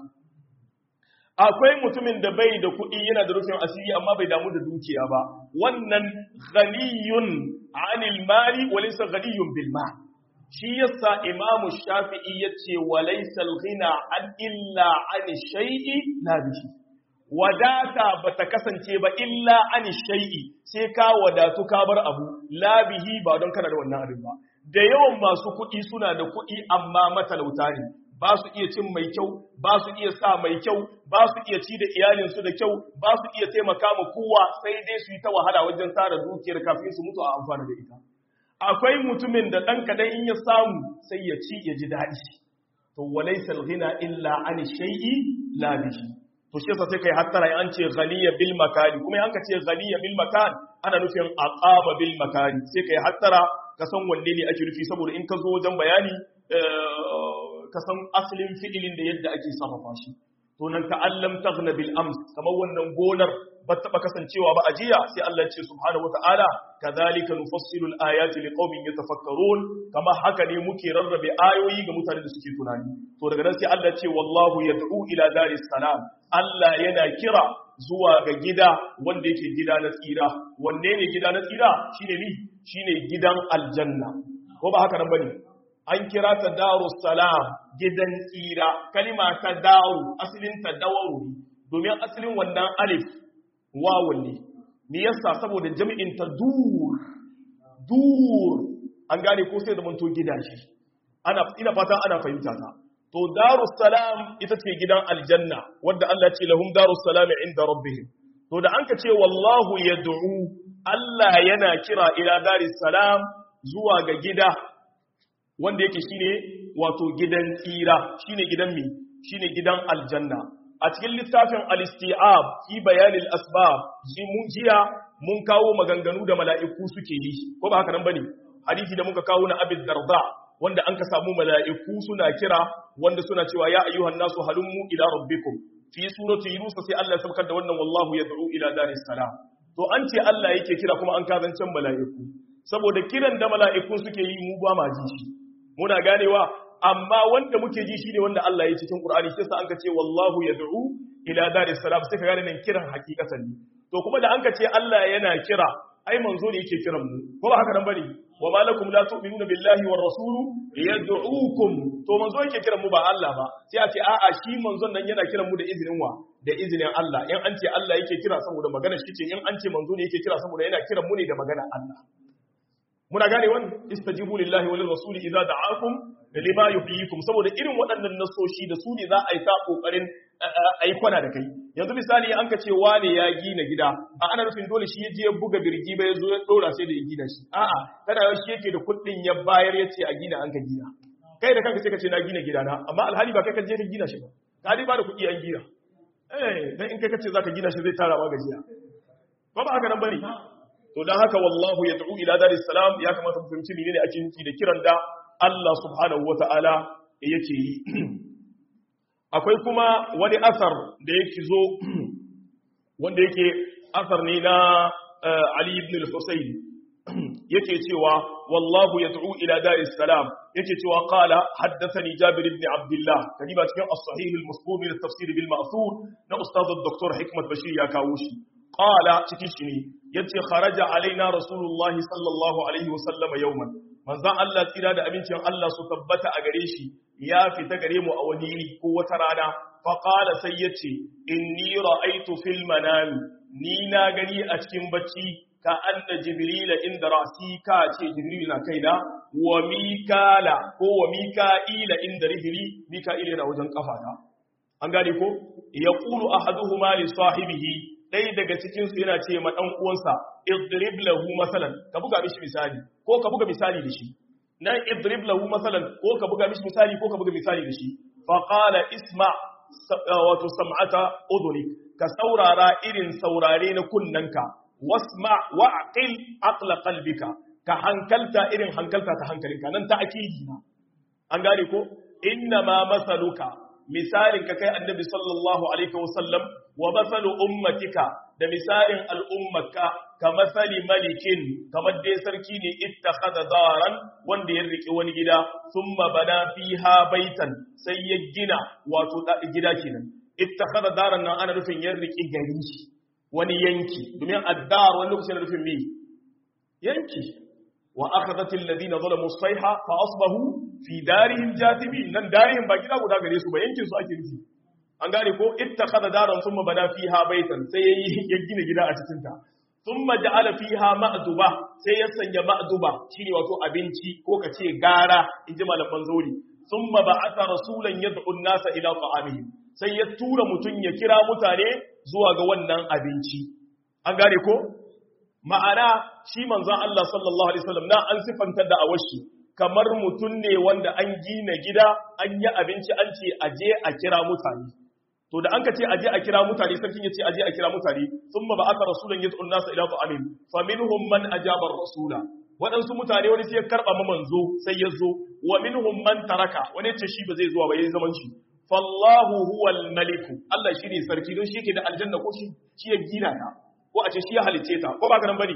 akwai mutumin da bai da kuɗi yana da rufin asiri amma bai damu da dukiya ba wannan ghaniyun anil mali wa laysa ghaniyun bil mal shi yasa imamu shafi'i yace wa laysa al ghina an illa an shay'i la bihi wadata bata kasance ba illa an shay'i sai ka wadatu ka bar abu la bihi ba don kana da wannan abin ba da yawan masu kuɗi suna da kuɗi amma matalauta ne ba su iya cin mai kyau ba su iya sa mai kyau ba su iya ci da iyalinsu da kyau ba su iya taimaka ma kowa sai dai su yi ta wahala wajen tara dukiyar kafin su mutu a amfana da ita akwai mutumin da ɗan kaɗan in ya samu sai ya ci ya ji daɗi to walaysa ghina illa an shay'i la bihi to shi yasa sai kai hattara an ce ghaniya bil makani kuma an ka ce ghaniya bil makan ana nufin aqama bil makani sai kai hattara ka san wanne ne ake nufi saboda in ka zo wajen bayani ka san asalin fi'ilin da yadda ake sarrafa shi to nan ta'allam taghna bil ams kamar wannan gonar ba taba kasancewa ba ajiya sai Allah ya ce subhanahu wata'ala kadhalika nufassilu al ayati liqaumin yatafakkarun kama haka ne muke rarrabe ayoyi ga mutanen da suke tunani to daga nan sai Allah ya ce wallahu yad'u ila daris salam Allah yana kira zuwa ga gida wanda yake gida na tsira wanne ne gida na tsira shine ni shine gidan aljanna ko ba haka nan bane an kira ta daru salam gidan tsira kalima ta daru asalin ta dawaru domin asalin wannan alif wawun ne me yasa saboda jami'in ta dur dur an gane ko sai da manto gidaje ana ina fata ana fahimta ta to daru salam ita ce gidan aljanna wanda Allah ya ce lahum daru salam inda rabbihim to da an ka ce wallahu yad'u Allah yana kira ila daris salam zuwa ga gida wanda yake shine wato gidan tsira shine gidan mi shine gidan aljanna a cikin littafin al-isti'ab fi bayan al-asbab jiya mun kawo maganganu da mala'iku suke yi ko ba haka nan bane hadisi da muka kawo na abid darda wanda an ka samu mala'iku suna kira wanda suna cewa ya ayyuhan nasu halummu ila rabbikum fi surati yunus sai Allah ya saukar da wannan wallahu yad'u ila daris salam to an ce Allah yake kira kuma an kazancan mala'iku saboda kiran da mala'ikun suke yi mu ba ma ji shi muna ganewa amma wanda muke ji shine wanda Allah ya cikin Qur'ani sai sa anka ce wallahu yad'u ila daris salam sai ka gane nan kiran hakikatan ne to kuma da anka ce Allah yana kira ai manzo ne yake kiran mu ko ba haka nan bane wa ma lakum la tu'minuna billahi war rasulu yad'ukum to manzo yake kiran mu ba Allah ba sai a ce a'a shi manzon nan yana kiran mu da izinin wa da izinin Allah in an ce Allah yake kira saboda magana shi ce in an ce manzo ne yake kira saboda yana kiran mu ne da magana Allah muna gane wannan istajibu lillahi wa lirrasuli idza da'akum lima yuhyikum saboda irin waɗannan nasoshi da su ne za a yi ta kokarin ai kwana da kai yanzu misali an ka ce wane ya gina gida a ana nufin dole shi ya je ya buga birgi ba ya zo ya dora sai da ya gina shi a'a tana yau shi yake da kuɗin ya bayar ya ce a gina an ka gina kai da kanka sai ka ce na gina gida na amma alhali ba kai ka je ka gina shi ba ka dai ba da kuɗi an gina eh dan in kai ka ce zaka gina shi zai tara ma gajiya ba ba haka nan bane to dan haka wallahu yad'u ila daris salam ya kamata mu fahimci menene ake nufi da kiran da Allah subhanahu wata'ala yake yi akwai kuma wani asar da yake zo wanda yake asar ne na Ali ibn al-Husayn yake cewa wallahu yad'u ila daris salam yake cewa qala haddathani Jabir ibn Abdullah kadiba cikin as-sahih al-musbur min at-tafsir bil ma'thur na ustad ad-doktor Hikmat Bashir ya kawo shi qala cikin shi ne yace kharaja alaina rasulullahi sallallahu alaihi wa sallama yawman manzon Allah tsira da abincin Allah su tabbata a gare shi ya fita gare mu a wani yini ko wata rana fa qala sai yace inni ra'aytu fil manam ni na gani a cikin bacci ka anna jibrila inda ra'si ka ce jibril na kaina wa mikala ko wa mika'ila inda rijli mika'ila yana wajen kafata an gane ko yaqulu ahaduhuma li sahibihi ɗaya daga cikinsu yana ce ma ɗan uwansa idrib lahu masalan ka buga mishi misali ko ka buga misali da shi nan idrib lahu masalan ko ka buga mishi misali ko ka buga misali da shi fa qala isma wato sam'ata udhunik ka saurara irin saurare na kunnanka wasma wa aqil aqla qalbika ka hankalta irin hankalta ta hankalinka nan ta akidi na an gane ko inna ma masaluka misalin ka kai annabi sallallahu alaihi wasallam wa masalu ummatika da misalin al'ummaka ka masali malikin kamar dai sarki ne ittakhadha daran wanda ya rike wani gida thumma bana fiha baitan sai ya gina wato gida kenan ittakhadha daran nan ana nufin ya rike gari wani yanki domin addar wani lokacin nufin me yanki wa akhadhat alladhina zalamu as-sayha fa asbahu fi darihim jathimin nan darihim ba gida guda gare su ba yankin su ake nufi an gane ko ittakhadha daran thumma bada fiha baitan sai ya gina gida a cikin ta thumma ja'ala fiha ma'duba sai ya sanya ma'duba shine wato abinci ko kace gara inji malaman zauri thumma ba'atha rasulan yad'u an-nasa ila ta'amihim sai ya tura mutun ya kira mutane zuwa ga wannan abinci an gane ko ma'ana shi manzon Allah sallallahu alaihi wasallam na an sifantar da awashi kamar mutum ne wanda an gina gida an yi abinci an ce aje a kira mutane to da an ka ce aje a kira mutane sarkin ya ce aje a kira mutane sun ba aka rasulan ya tsunna sa ila amin fa minhum man ajaba rasula waɗansu mutane wani sai ya karɓa ma manzo sai ya zo wa minhum man taraka wani ce shi ba zai zuwa ba yayin zaman shi fallahu huwal maliku Allah shine sarki don shi yake da aljanna ko shi shi ya gina ta ko a ce shi ya halice ta ko ba ka nan bane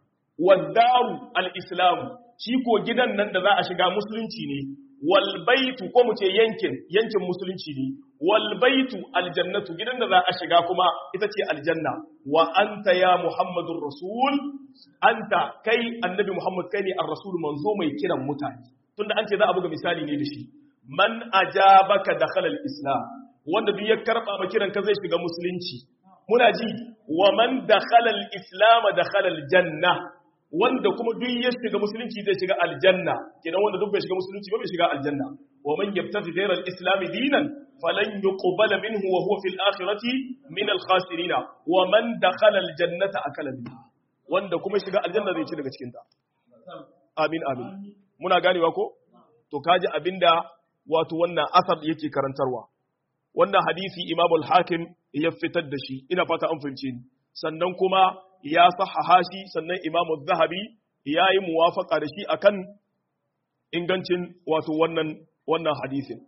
wadaru al-islam shi ko gidan nan da za a shiga musulunci ne wal baitu ko mu ce yankin yankin musulunci ne wal baitu aljannatu gidan da za a shiga kuma ita ce aljanna wa anta ya muhammadur rasul anta kai annabi muhammad kai ne ar-rasul manzo mai kiran mutane tunda an ce za a buga misali ne da shi man ajabaka dakhala al-islam wanda duk ya karba ma kiran ka zai shiga musulunci muna ji wa man dakhala al-islam dakhala al-janna wanda kuma duk ya shiga musulunci zai shiga aljanna kenan wanda duk bai shiga musulunci ba bai shiga aljanna wa man yabtaghi ghayra al-islam dinan falan yuqbala minhu wa huwa fil akhirati min al-khasirin wa man dakhala al-jannata akala minha wanda kuma shiga aljanna zai ci daga cikin ta amin amin muna ganewa ko to kaji abinda wato wannan asar yake karantarwa wannan hadisi imam al-hakim ya fitar da shi ina fata an fahimce ni sannan kuma ya sahaha shi sannan imamu zahabi ya yi muwafaka da shi akan ingancin wato wannan wannan hadisin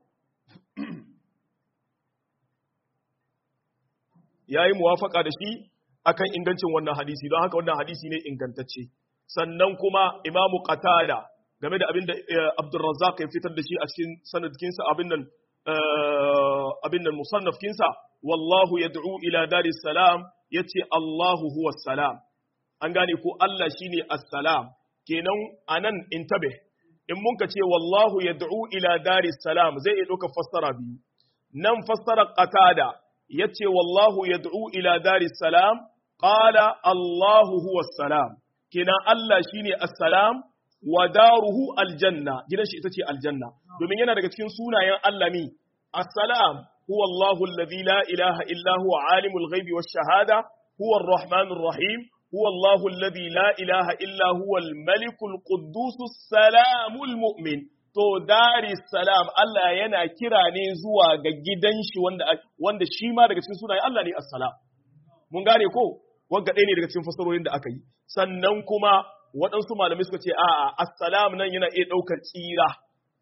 ya yi muwafaka da shi akan ingancin wannan hadisi don haka wannan hadisi ne ingantacce sannan kuma imamu qatada game da abinda abdurrazzaq ya fitar da shi a cikin sanadkinsa abin nan abin nan musannafkinsa wallahu yad'u ila daris salam yace Allahu huwa salam an gane ko Allah shine assalam kenan anan intabe in mun ka ce wallahu yad'u ila daris salam zai iya ɗauka fassara biyu nan fassara qatada yace wallahu yad'u ila daris salam qala Allahu huwa salam kenan Allah shine assalam wa daruhu aljanna gidan shi ita ce aljanna domin yana daga cikin sunayen Allah mi assalam huwa Allahu alladhi la ilaha illa huwa alimul ghaibi wash shahada huwa arrahmanur rahim هو الله الذي لا إله إلا هو الملك القدوس السلام المؤمن to dari salam Allah yana kira ne zuwa ga gidan shi wanda wanda shi ma daga cikin sunayen Allah ne assalam mun gane ko wanda ɗaya ne daga cikin fasarorin da aka yi sannan kuma waɗansu malamai suka ce a'a assalam nan yana iya ɗaukar tsira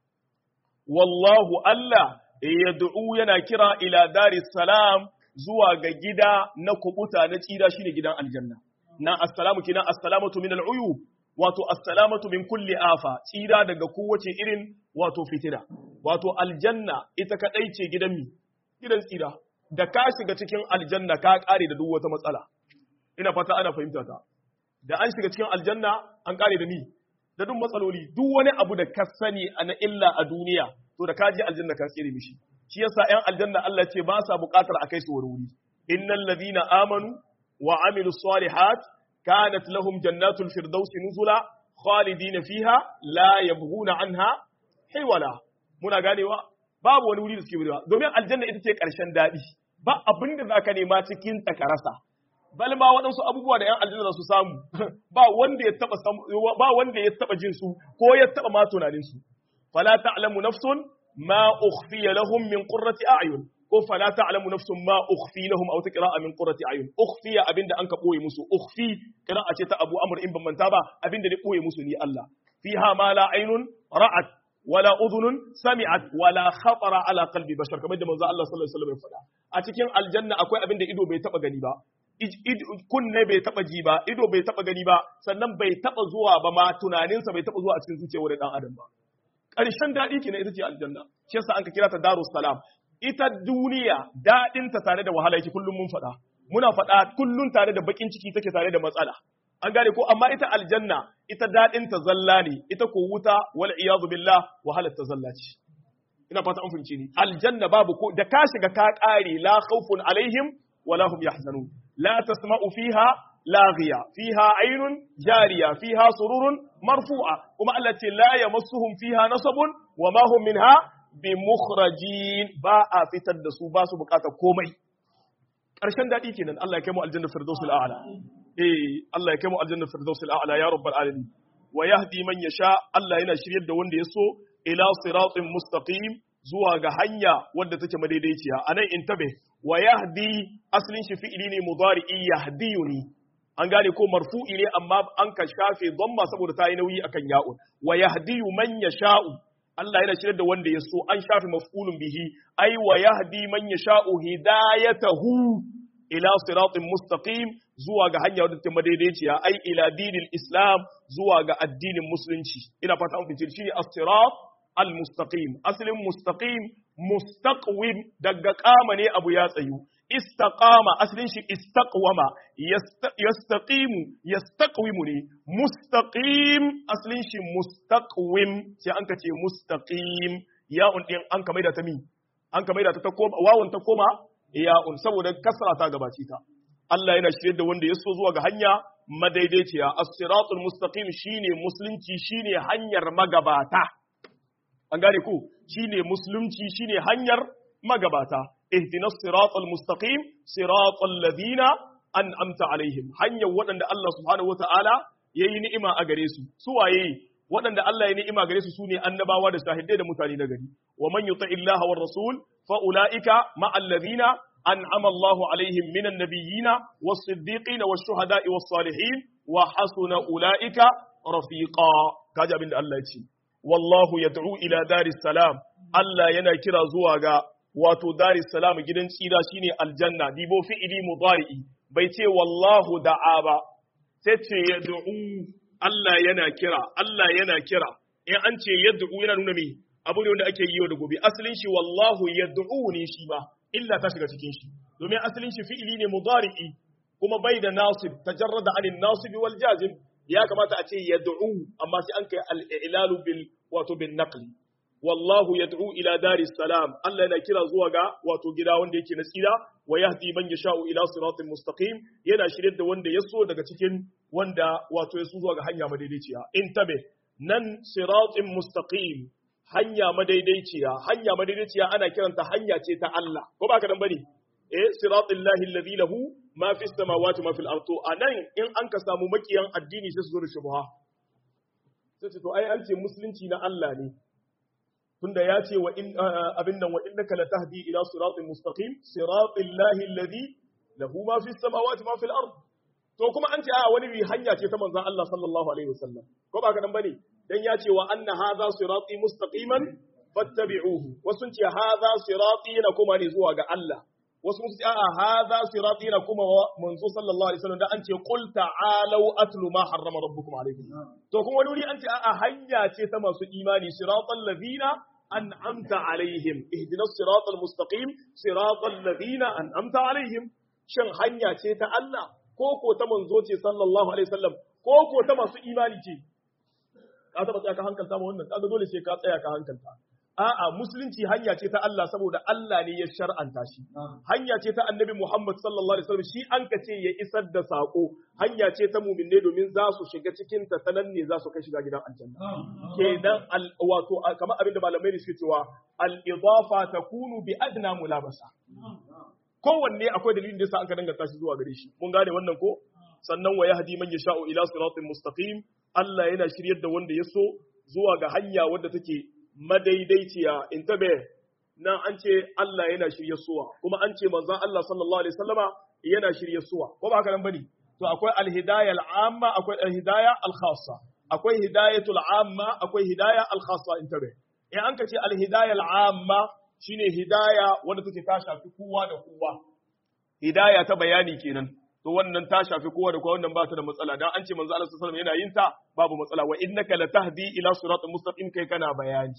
wallahu Allah yad'u yana kira ila dari salam zuwa ga gida na kubuta na tsira shine gidan aljanna na assalamu kina assalamatu min al'uyub wato assalamatu min kulli afa tsira daga kowace irin wato fitina wato aljanna ita kadai ce gidan mi gidan tsira da ka shiga cikin aljanna ka kare da duk wata matsala ina fata ana fahimta ta da an shiga cikin aljanna an kare da ni da duk matsaloli duk wani abu da ka sani na illa a duniya to da ka je aljanna ka tsere mishi shi yasa ƴan aljanna Allah ce ba sa buƙatar a kai su wuri innal ladina amanu وعملوا الصالحات كانت لهم جنات الفردوس نزلا خالدين فيها لا يبغون عنها حولا muna ganewa babu wani wuri da suke wurewa domin aljanna ita ce ƙarshen daɗi ba abin da zaka nema cikin ta karasa bal ma waɗansu abubuwa da ‘yan aljanna su samu ba wanda ya taɓa ba wanda ya taɓa jin su ko ya taɓa ma tunanin su fala ta'lamu nafsun ma ukhfiya lahum min qurrati a'yun ko fala ta'lamu nafsun ma ukhfi lahum aw taqra'a min qurrati ayun ukhfiya abinda an ka boye musu ukhfi qira'a ce ta Abu Amr in ban manta ba abinda ne boye musu ni Allah fiha ma la aynun ra'at wala udhunun sami'at wala khatara ala qalbi bashar kamar da manzo Allah sallallahu alaihi wasallam ya faɗa a cikin aljanna akwai abinda ido bai taba gani ba kunne bai taba ji ba ido bai taba gani ba sannan bai taba zuwa ba ma tunaninsa bai taba zuwa a cikin zuciyar dan adam ba ƙarshen daɗi kenan ita ce aljanna shi yasa an ka kira ta darus salam ita duniya daɗinta tare da wahala yake kullum mun faɗa muna faɗa kullum tare da bakin ciki take tare da matsala an gane ko amma ita aljanna ita daɗinta zalla ne ita ko wuta wal iyadu billah wahalar ta zalla ce ina fata an fahimce ni aljanna babu ko da ka shiga ka ƙare la khawfun alaihim wala hum yahzanun la tasma'u fiha laghiya fiha aynun jariya fiha sururun marfu'a kuma Allah ce la yamassuhum fiha nasabun wa ma hum minha bi mukhrajin ba a fitar da su ba su bukatar komai ƙarshen daɗi kenan Allah ya kai mu aljanna firdausul a'la eh Allah ya kai mu aljanna firdausul a'la ya rabbal alamin wa yahdi man yasha Allah yana shiryar da wanda ya so ila siratin mustaqim zuwa ga hanya wadda take madaidaiciya anan intabe wa yahdi aslin shi fi'ili ne mudari'i yahdiyuni an gane ko marfu'i ne amma an ka shafe dhamma saboda ta yi nauyi akan ya'un wa yahdi man yasha'u Allah yana shirya da wanda ya so an shafi maf'ulun bihi ai wa yahdi man yasha'u hidayatahu ila siratin mustaqim zuwa ga hanya wadda ta madaidaiciya ai ila dinil islam zuwa ga addinin musulunci ina fata an fice shine as-sirat al-mustaqim aslin mustaqim mustaqwim daga kama ne abu ya tsayu istaqama aslin shi istaqwama yastaqimu yastaqwimu ne mustaqim aslin shi mustaqwim sai an kace mustaqim ya'un din an ka maida ta mi an ka maida ta ta koma wawun ta koma ya'un saboda kasra ta gabaci ta Allah yana shirye da wanda ya so zuwa ga hanya madaidaiciya as-siratul mustaqim shine musulunci shine hanyar magabata an gane ku shine musulunci shine hanyar magabata ihdinas siratal mustaqim siratal ladina an'amta alaihim hanyar waɗanda Allah subhanahu wataala yayi ni'ima a gare su su waye waɗanda Allah ya ni'ima gare su sune annabawa da shahidai da mutane na gari wa man yuti illaha war rasul fa ulaika ma'al ladina an'ama Allahu alaihim minan nabiyyina was siddiqina was shuhada'i was salihin wa hasuna ulaika rafiqa kaji abin da Allah ya ce wallahu yad'u ila daris salam Allah yana kira zuwa ga wato daris salam gidan tsira shine aljanna dibo fi'ili mudari'i bai ce wallahu da'a ba sai ce yad'u Allah yana kira Allah yana kira in an ce yad'u yana nuna me abu ne wanda ake yi yau da gobe asalin shi wallahu yad'u ne shi ba illa ta shiga cikin shi domin asalin shi fi'ili ne mudari'i kuma bai da nasib tajarrada anin nasib wal jazim ya kamata a ce yad'u amma sai an kai al-i'lalu bil wato bin naqli wallahu yad'u ila daris salam Allah yana kira zuwa ga wato gida wanda yake na tsira wa yahdi man yasha'u ila siratin mustaqim yana shirye da wanda ya so daga cikin wanda wato ya so zuwa ga hanya madaidaiciya intabe nan siratin mustaqim hanya madaidaiciya hanya madaidaiciya ana kiranta hanya ce ta Allah ko ba ka dan bane eh siratul lahi alladhi lahu ma fis samawati ma fil ardi anan in an ka samu makiyan addini sai su zo da shubha sai ce to ai an ce musulunci na Allah ne tunda ya ce wa in abin nan wa innaka latahdi ila siratin mustaqim siratul lahi alladhi lahu ma fis samawati ma fil ardi to kuma an ce a wani bi hanya ce ta manzon Allah sallallahu alaihi wasallam ko ba ka dan bane dan ya ce wa anna hadha sirati mustaqiman fattabi'uhu wasu ce hadha sirati na kuma ne zuwa ga Allah wasu sun ce a'a hadha sirati na kuma manzo sallallahu alaihi wasallam dan an ce qul ta'alu atlu ma harrama rabbukum alaikum to kuma wani wuri an ce a'a hanya ce ta masu imani siratal ladina an'amta alaihim ihdinas siratal mustaqim siratal ladina an'amta alaihim shin hanya ce ta Allah ko ko ta manzo ce sallallahu alaihi wasallam ko ko ta masu imani ce ka taba tsaya ka hankalta ma wannan kaga dole sai ka tsaya ka hankalta a'a musulunci hanya ce ta Allah saboda Allah ne ya shar'anta shi hanya ce ta annabi Muhammad sallallahu alaihi wasallam shi an ka ce ya isar da sako hanya ce ta mu'minne domin za su shiga cikin ta sanan ne za su kai shiga gidan aljanna kenan wato kamar abin da malamai ne suke cewa al idafa takunu bi adna mulabasa kowanne akwai dalilin da yasa an ka danganta shi zuwa gare shi mun gane wannan ko sannan wa yahdi man yasha'u ila siratin mustaqim Allah yana shiryar da wanda ya so zuwa ga hanya wadda take madaidaiciya in tabe nan an ce Allah yana shirye suwa kuma an ce manzon Allah sallallahu alaihi wasallama yana shirye suwa ko ba haka nan bane to akwai alhidayah al'amma akwai alhidayah al-khassa akwai hidayatul amma akwai hidayah al-khassa in tabe in an ka ce alhidayah al'amma shine hidaya wanda take ta shafi kowa da kowa hidaya ta bayani kenan to wannan ta shafi kowa da kowa wannan ba ta da matsala dan an ce manzo Allah sallallahu alaihi wasallam yana yin ta babu matsala wa innaka latahdi ila siratal mustaqim kai kana bayani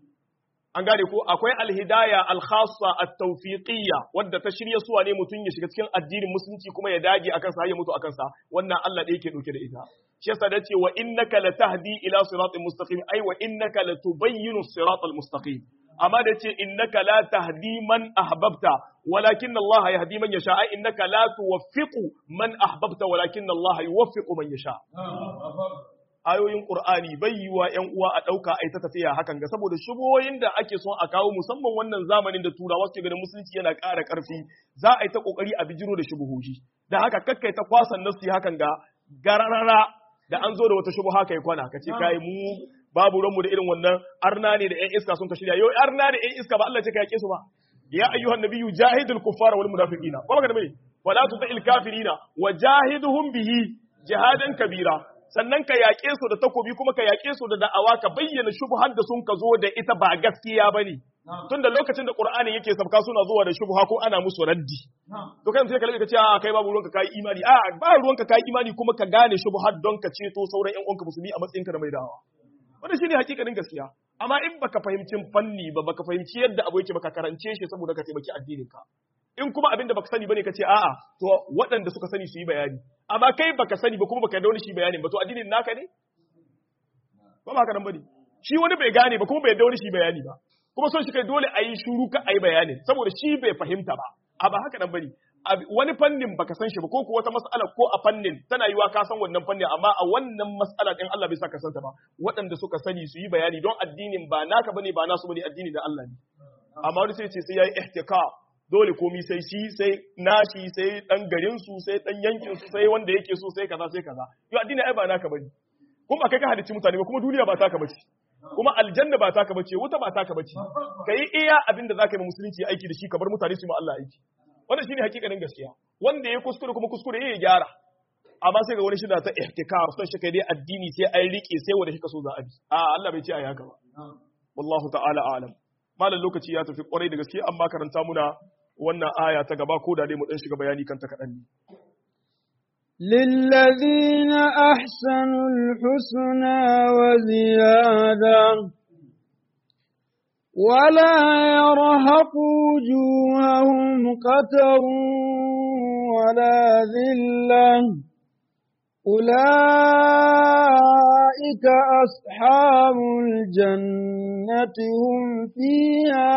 an gane ko akwai alhidaya alkhassa at-tawfiqiyya wadda ta shirya suwa ne mutun ya shiga cikin addinin musulunci kuma ya dage akan sa ya mutu akan sa wannan Allah da yake dauke da ita shi yasa dace wa innaka latahdi ila siratal mustaqim ai wa innaka latubayyinu siratal mustaqim amma da ce innaka la tahdi man ahbabta walakin Allah yahdi man yasha ai innaka la tuwaffiqu man ahbabta walakin Allah yuwaffiqu man yasha ayoyin Qur'ani bai yiwa ƴan uwa a ɗauka ai ta tafiya hakan ga saboda shubohin da ake son a kawo musamman wannan zamanin da turawa suke ganin musulunci yana ƙara ƙarfi za a yi ta ƙoƙari a bijiro da shubuhohi da haka kakkai ta kwasan nasu hakan ga gararara da an zo da wata shubuha kai kwana ka ce kai mu babu ranmu da irin wannan arna ne da ƴan iska sun ka shirya yau arna da ƴan iska ba Allah ce ka yake su ba ya ayyuhan nabiyyu jahidul kuffara wal munafiqina ko baka da bane wala tutil kafirina wajahiduhum bihi jihadan kabira sannan ka yaƙe su da takobi kuma ka yaƙe su da da'awa ka bayyana shubhar da sun ka zo da ita ba gaskiya bane tunda lokacin da Qur'ani yake sabka suna zuwa da shubha ko ana musu raddi to kai sai ka lalle ka ce a kai babu ruwanka kai imani a ba ruwanka kai imani kuma ka gane shubhar don ka ceto sauran ƴan uwanka musulmi a matsayinka da mai da'awa wannan shine hakikanin gaskiya amma in baka fahimci fanni ba baka fahimci yadda abu yake baka karance shi saboda ka taimaki addinin ka in kuma abin da baka sani bane ka ce a'a to waɗanda suka sani su yi bayani amma kai baka sani ba kuma baka yarda wani shi bayani ba to addinin naka ne ba ma haka nan bane shi wani bai gane ba kuma bai yarda wani shi bayani ba kuma son shi kai dole a yi shuru ka a yi bayanin saboda shi bai fahimta ba a ba haka nan bane wani fannin baka san shi ba ko ko wata mas'ala ko a fannin tana yiwa ka san wannan fannin amma a wannan mas'ala din Allah bai sa ka san ta ba waɗanda suka sani su yi bayani don addinin ba naka bane ba nasu bane addini da Allah ne amma wani sai ce sai yayi ihtika dole komi sai shi sai nashi sai dan garin su sai dan yankin su sai wanda yake so sai kaza sai kaza yo addini ai ba naka bane kuma kai ka halicci mutane ba kuma duniya ba taka bace kuma aljanna ba taka bace wuta ba taka bace kai iya abin da zaka yi musulunci aiki da shi ka bar mutane su yi Allah aiki wannan shine hakikanin gaskiya wanda ya kuskure kuma kuskure ya gyara amma sai ga wani shida ta ihtikar son shi kai dai addini sai ai rike sai wanda kika so za a bi a Allah bai ce ai haka ba wallahu ta'ala a'lam malam lokaci ya tafi kwarai da gaske amma karanta muna wannan aya ta gaba ko da dai mu dan shiga bayani kanta kaɗan ne. للذين أحسنوا الحسنى وزيادة ولا يرهق وجوههم قتر ولا ذلة أولئك أصحاب الجنة هم فيها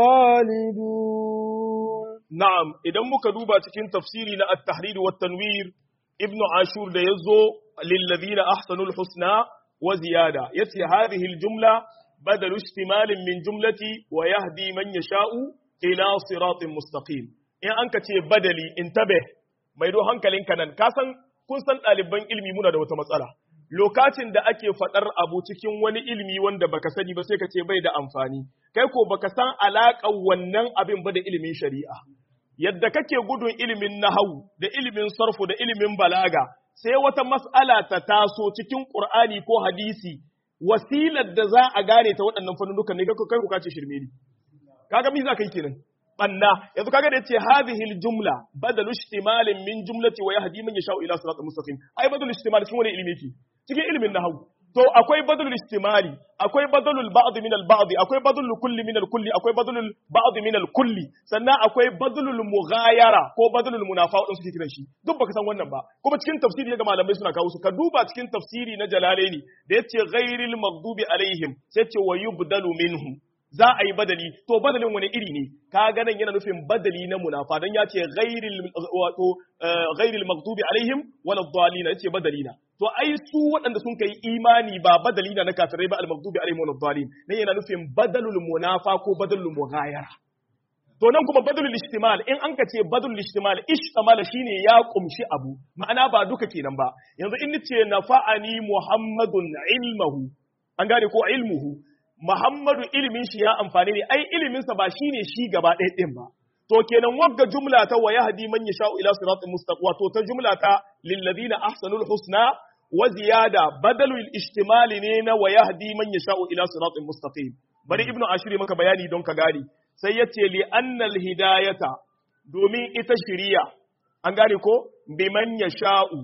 خالدون na'am idan muka duba cikin tafsiri na at-tahrir wa tanwir ibnu ashur da yazo lil ladina ahsanul husna wa ziyada yace hadhihi al-jumla badal istimal min jumlati wa yahdi man yasha'u ila siratin mustaqim in an ka ce badali intabe mai do hankalinka nan ka san kun san ɗaliban ilimi muna da wata matsala lokacin da ake faɗar abu cikin wani ilimi wanda baka sani ba sai ka ce bai da amfani kai ko baka san alaƙar wannan abin ba da ilimin shari'a yadda kake gudun ilimin nahawu da ilimin sarfu da ilimin balaga sai wata mas'ala ta taso cikin qur'ani ko hadisi wasilar da za a gane ta waɗannan fannunukan ne kai ku kace shirme ne kaga me za ka yi kenan banna yanzu kaga da yace hadhihi aljumla badalu ishtimalin min jumlati wa yahdi man yasha'u ila siratal mustaqim ai badalu ishtimal cikin wani ilimi yake cikin ilimin nahwu to akwai badalul istimali akwai badalul ba'd min al ba'd akwai badalul kulli min al kulli akwai badalul ba'd min al kulli sannan akwai badalul mughayara ko badalul munafa wadanda suke kiran shi duk baka san wannan ba kuma cikin tafsiri ga malamai suna kawo su ka duba cikin tafsiri na jalalaini da yace ghairil maghdubi alaihim sai ce wa yubdalu minhu za a yi badali to badalin wani iri ne ka ganin yana nufin badali na munafa dan ya ce ghairil wato ghairil maghdubi alaihim wala dhalina yace badalina to ai su waɗanda sun kai imani ba badalina na kafirai ba al maghdubi alaihim wala dhalin ne yana nufin badalul munafa ko badalul mughayara to nan kuma badalul istimal in an ka ce badalul istimal ishtamala shine ya kumshi abu ma'ana ba duka kenan ba yanzu in nace nafa'ani muhammadun ilmuhu an gane ko ilmuhu Muhammadu ilimin shi ya amfani ne, ai iliminsa ba shi ne shi gaba ɗaya ɗin ba. To kenan wagga jumla ta wa yahdi man yasha'u ila siratin mustaqim wato ta jumla ta lil ladina ahsanul husna wa ziyada badalul ishtimali ne na wa yahdi man yasha'u ila siratin mustaqim. Bari Ibnu Ashir maka bayani don ka gane. Sai yace li annal hidayata domin ita shiriya an gane ko biman yasha'u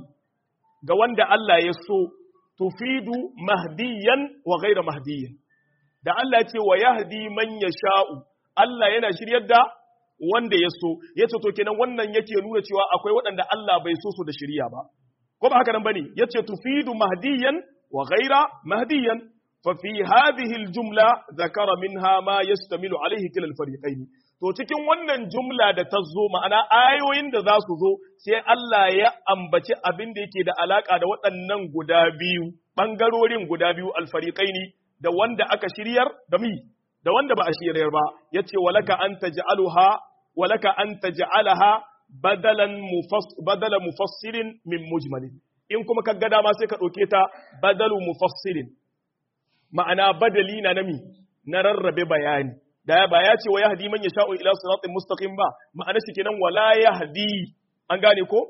ga wanda Allah ya so tufidu mahdiyan wa ghaira mahdiyan. da Allah ce wa yahdi man yasha'u Allah yana shiryar da wanda ya so yace to kenan wannan yake nuna cewa akwai waɗanda Allah bai so su da shiriya ba ko ba haka nan bane yace tufidu mahdiyan wa ghaira mahdiyan fa fi hadhihi aljumla zakara minha ma yastamilu alayhi kila alfariqain to cikin wannan jumla da ta zo ma'ana ayoyin da za su zo sai Allah ya ambaci abin da yake da alaka da waɗannan guda biyu bangarorin guda biyu alfariqaini da wanda aka shiryar da mi da wanda ba a shiryar ba yace walaka an taj'aluha walaka an taj'alaha badalan mufass badala mufassirin min mujmalin in kuma ka ga dama sai ka dauke ta badalu mufassirin ma'ana badali na nami na rarrabe bayani da ba ya ce wa yahdi man yasha'u ila siratin mustaqim ba ma'ana shi kenan wala yahdi an gane ko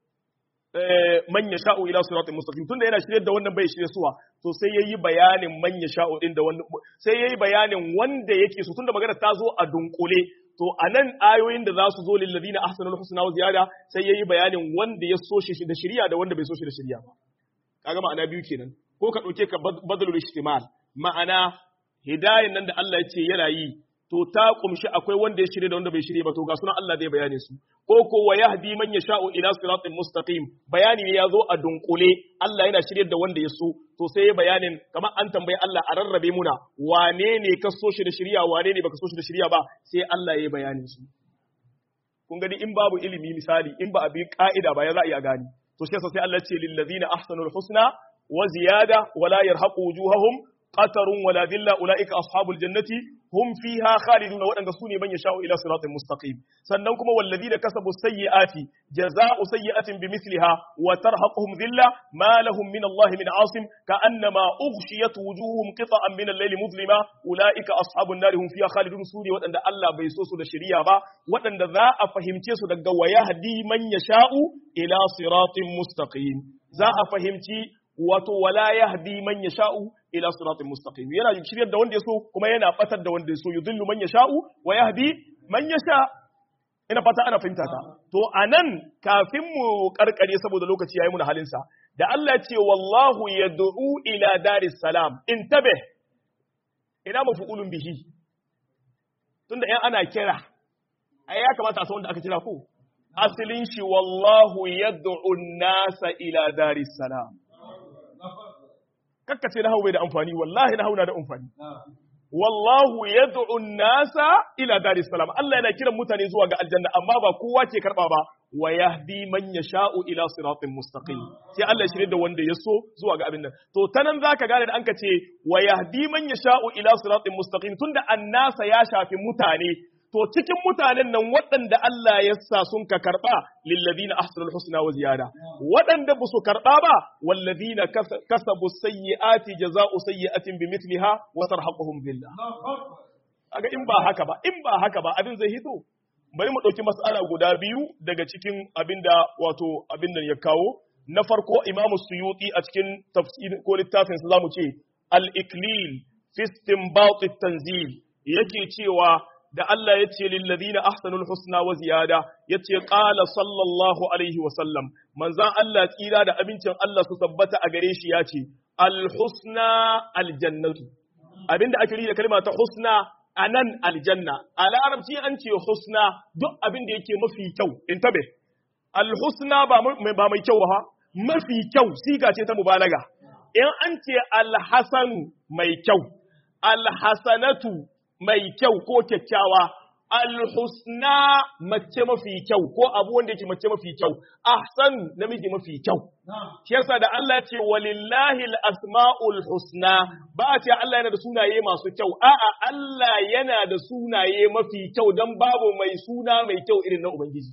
man ya sha'u ila siratin mustaqim tunda yana shirye da wannan bai shirye suwa to sai yayi bayanin man ya sha'u din da wannan sai yayi bayanin wanda yake so tunda magana ta zo a dunkule to anan ayoyin da za su zo lil ladina ahsanul husna wa ziyada sai yayi bayanin wanda ya so shi da shiriya da wanda bai so shi da shiriya ba kaga ma'ana biyu kenan ko ka dauke ka badalul ihtimal ma'ana hidayen nan da Allah ya ce yana yi to ta kumshi akwai wanda ya shirye da wanda bai shirye ba to ga sunan Allah zai bayane su ko ko wa yahdi man yasha'u ila siratin mustaqim bayani ne yazo a dunkule Allah yana shirye da wanda ya so to sai ya bayanin kamar an tambayi Allah a rarrabe muna wane ne ka so shi da shiriya wane ne baka so shi da shiriya ba sai Allah ya bayanin su kun gani in babu ilimi misali in ba a bi ka'ida ba ya za a iya gani to shi yasa sai Allah ya ce lil ladina ahsanul husna wa ziyada wala yarhaqu wujuhahum qatarun wala dhilla ulaika ashabul jannati hum fiha khalidun wadanda su ne man yasha'u ila siratin mustaqim sannan kuma walladina kasabu sayyiati jazaa'u sayyi'atin bimithliha wa tarhaquhum dhilla ma lahum min Allah min 'asim ka'annama ughshiyat wujuhum qita'an min al-layli mudlima ulaika ashabun nar hum fiha khalidun su ne wadanda Allah bai so su da shari'a ba wadanda za a fahimce su daga wayahdi man yasha'u ila siratin mustaqim za a fahimci wato wala yahdi man yasha'u ila siratin mustaqim yana shiryar da wanda yaso kuma yana batar da wanda yaso yudillu man yasha'u wa yahdi man yasha ina fata ana fahimta ta to anan kafin mu karkare saboda lokaci yayi mu na halin sa da Allah ya ce wallahu yad'u ila daris salam intabe ina mafu'ulun bihi tunda yan ana kira ai ya kamata a san wanda aka kira ko asalin shi wallahu yad'u an-nasa ila daris salam kakkace na bai da amfani wallahi na na da amfani wallahu yad'u an-nasa ila daris salam Allah yana kiran mutane zuwa ga aljanna amma ba kowa ke karba ba wa yahdi man yasha'u ila siratin mustaqim sai Allah ya shirye da wanda ya so zuwa ga abin nan to tanan zaka gane da anka ce wa yahdi man yasha'u ila siratin mustaqim tunda annasa ya shafi mutane to cikin mutanen nan waɗanda Allah ya sa sun ka karɓa lillazina ahsanul husna wa ziyada waɗanda ba su karɓa ba wallazina kasabu sayyi'ati jaza'u sayyi'atin bimithliha wa tarhaquhum billah aga in ba haka ba in ba haka ba abin zai hito bari mu ɗauki mas'ala guda biyu daga cikin abinda wato abin nan ya kawo na farko imamu suyuti a cikin tafsir ko littafin sa zamu ce al-iklil fi istinbat at-tanzil yake cewa da Allah ya ce lillazina ahsanul husna wa ziyada ya ce qala sallallahu alaihi wa sallam manzan Allah tsira da abincin Allah su tabbata a gare shi ya ce al husna al jannatu abinda ake da kalma ta husna anan aljanna a larabci an ce husna duk abinda yake mafi kyau in tabe al husna ba ba mai kyau ba mafi kyau siga ce ta mubalaga in an ce al hasanu mai kyau al hasanatu mai kyau ko kyakkyawa alhusna mace mafi kyau ko abu wanda yake mace mafi kyau ahsan namiji mafi kyau shi yasa da Allah ce walillahi asmaul husna ba a ce Allah yana da sunaye masu kyau a'a Allah yana da sunaye mafi kyau dan babu mai suna mai kyau irin na ubangiji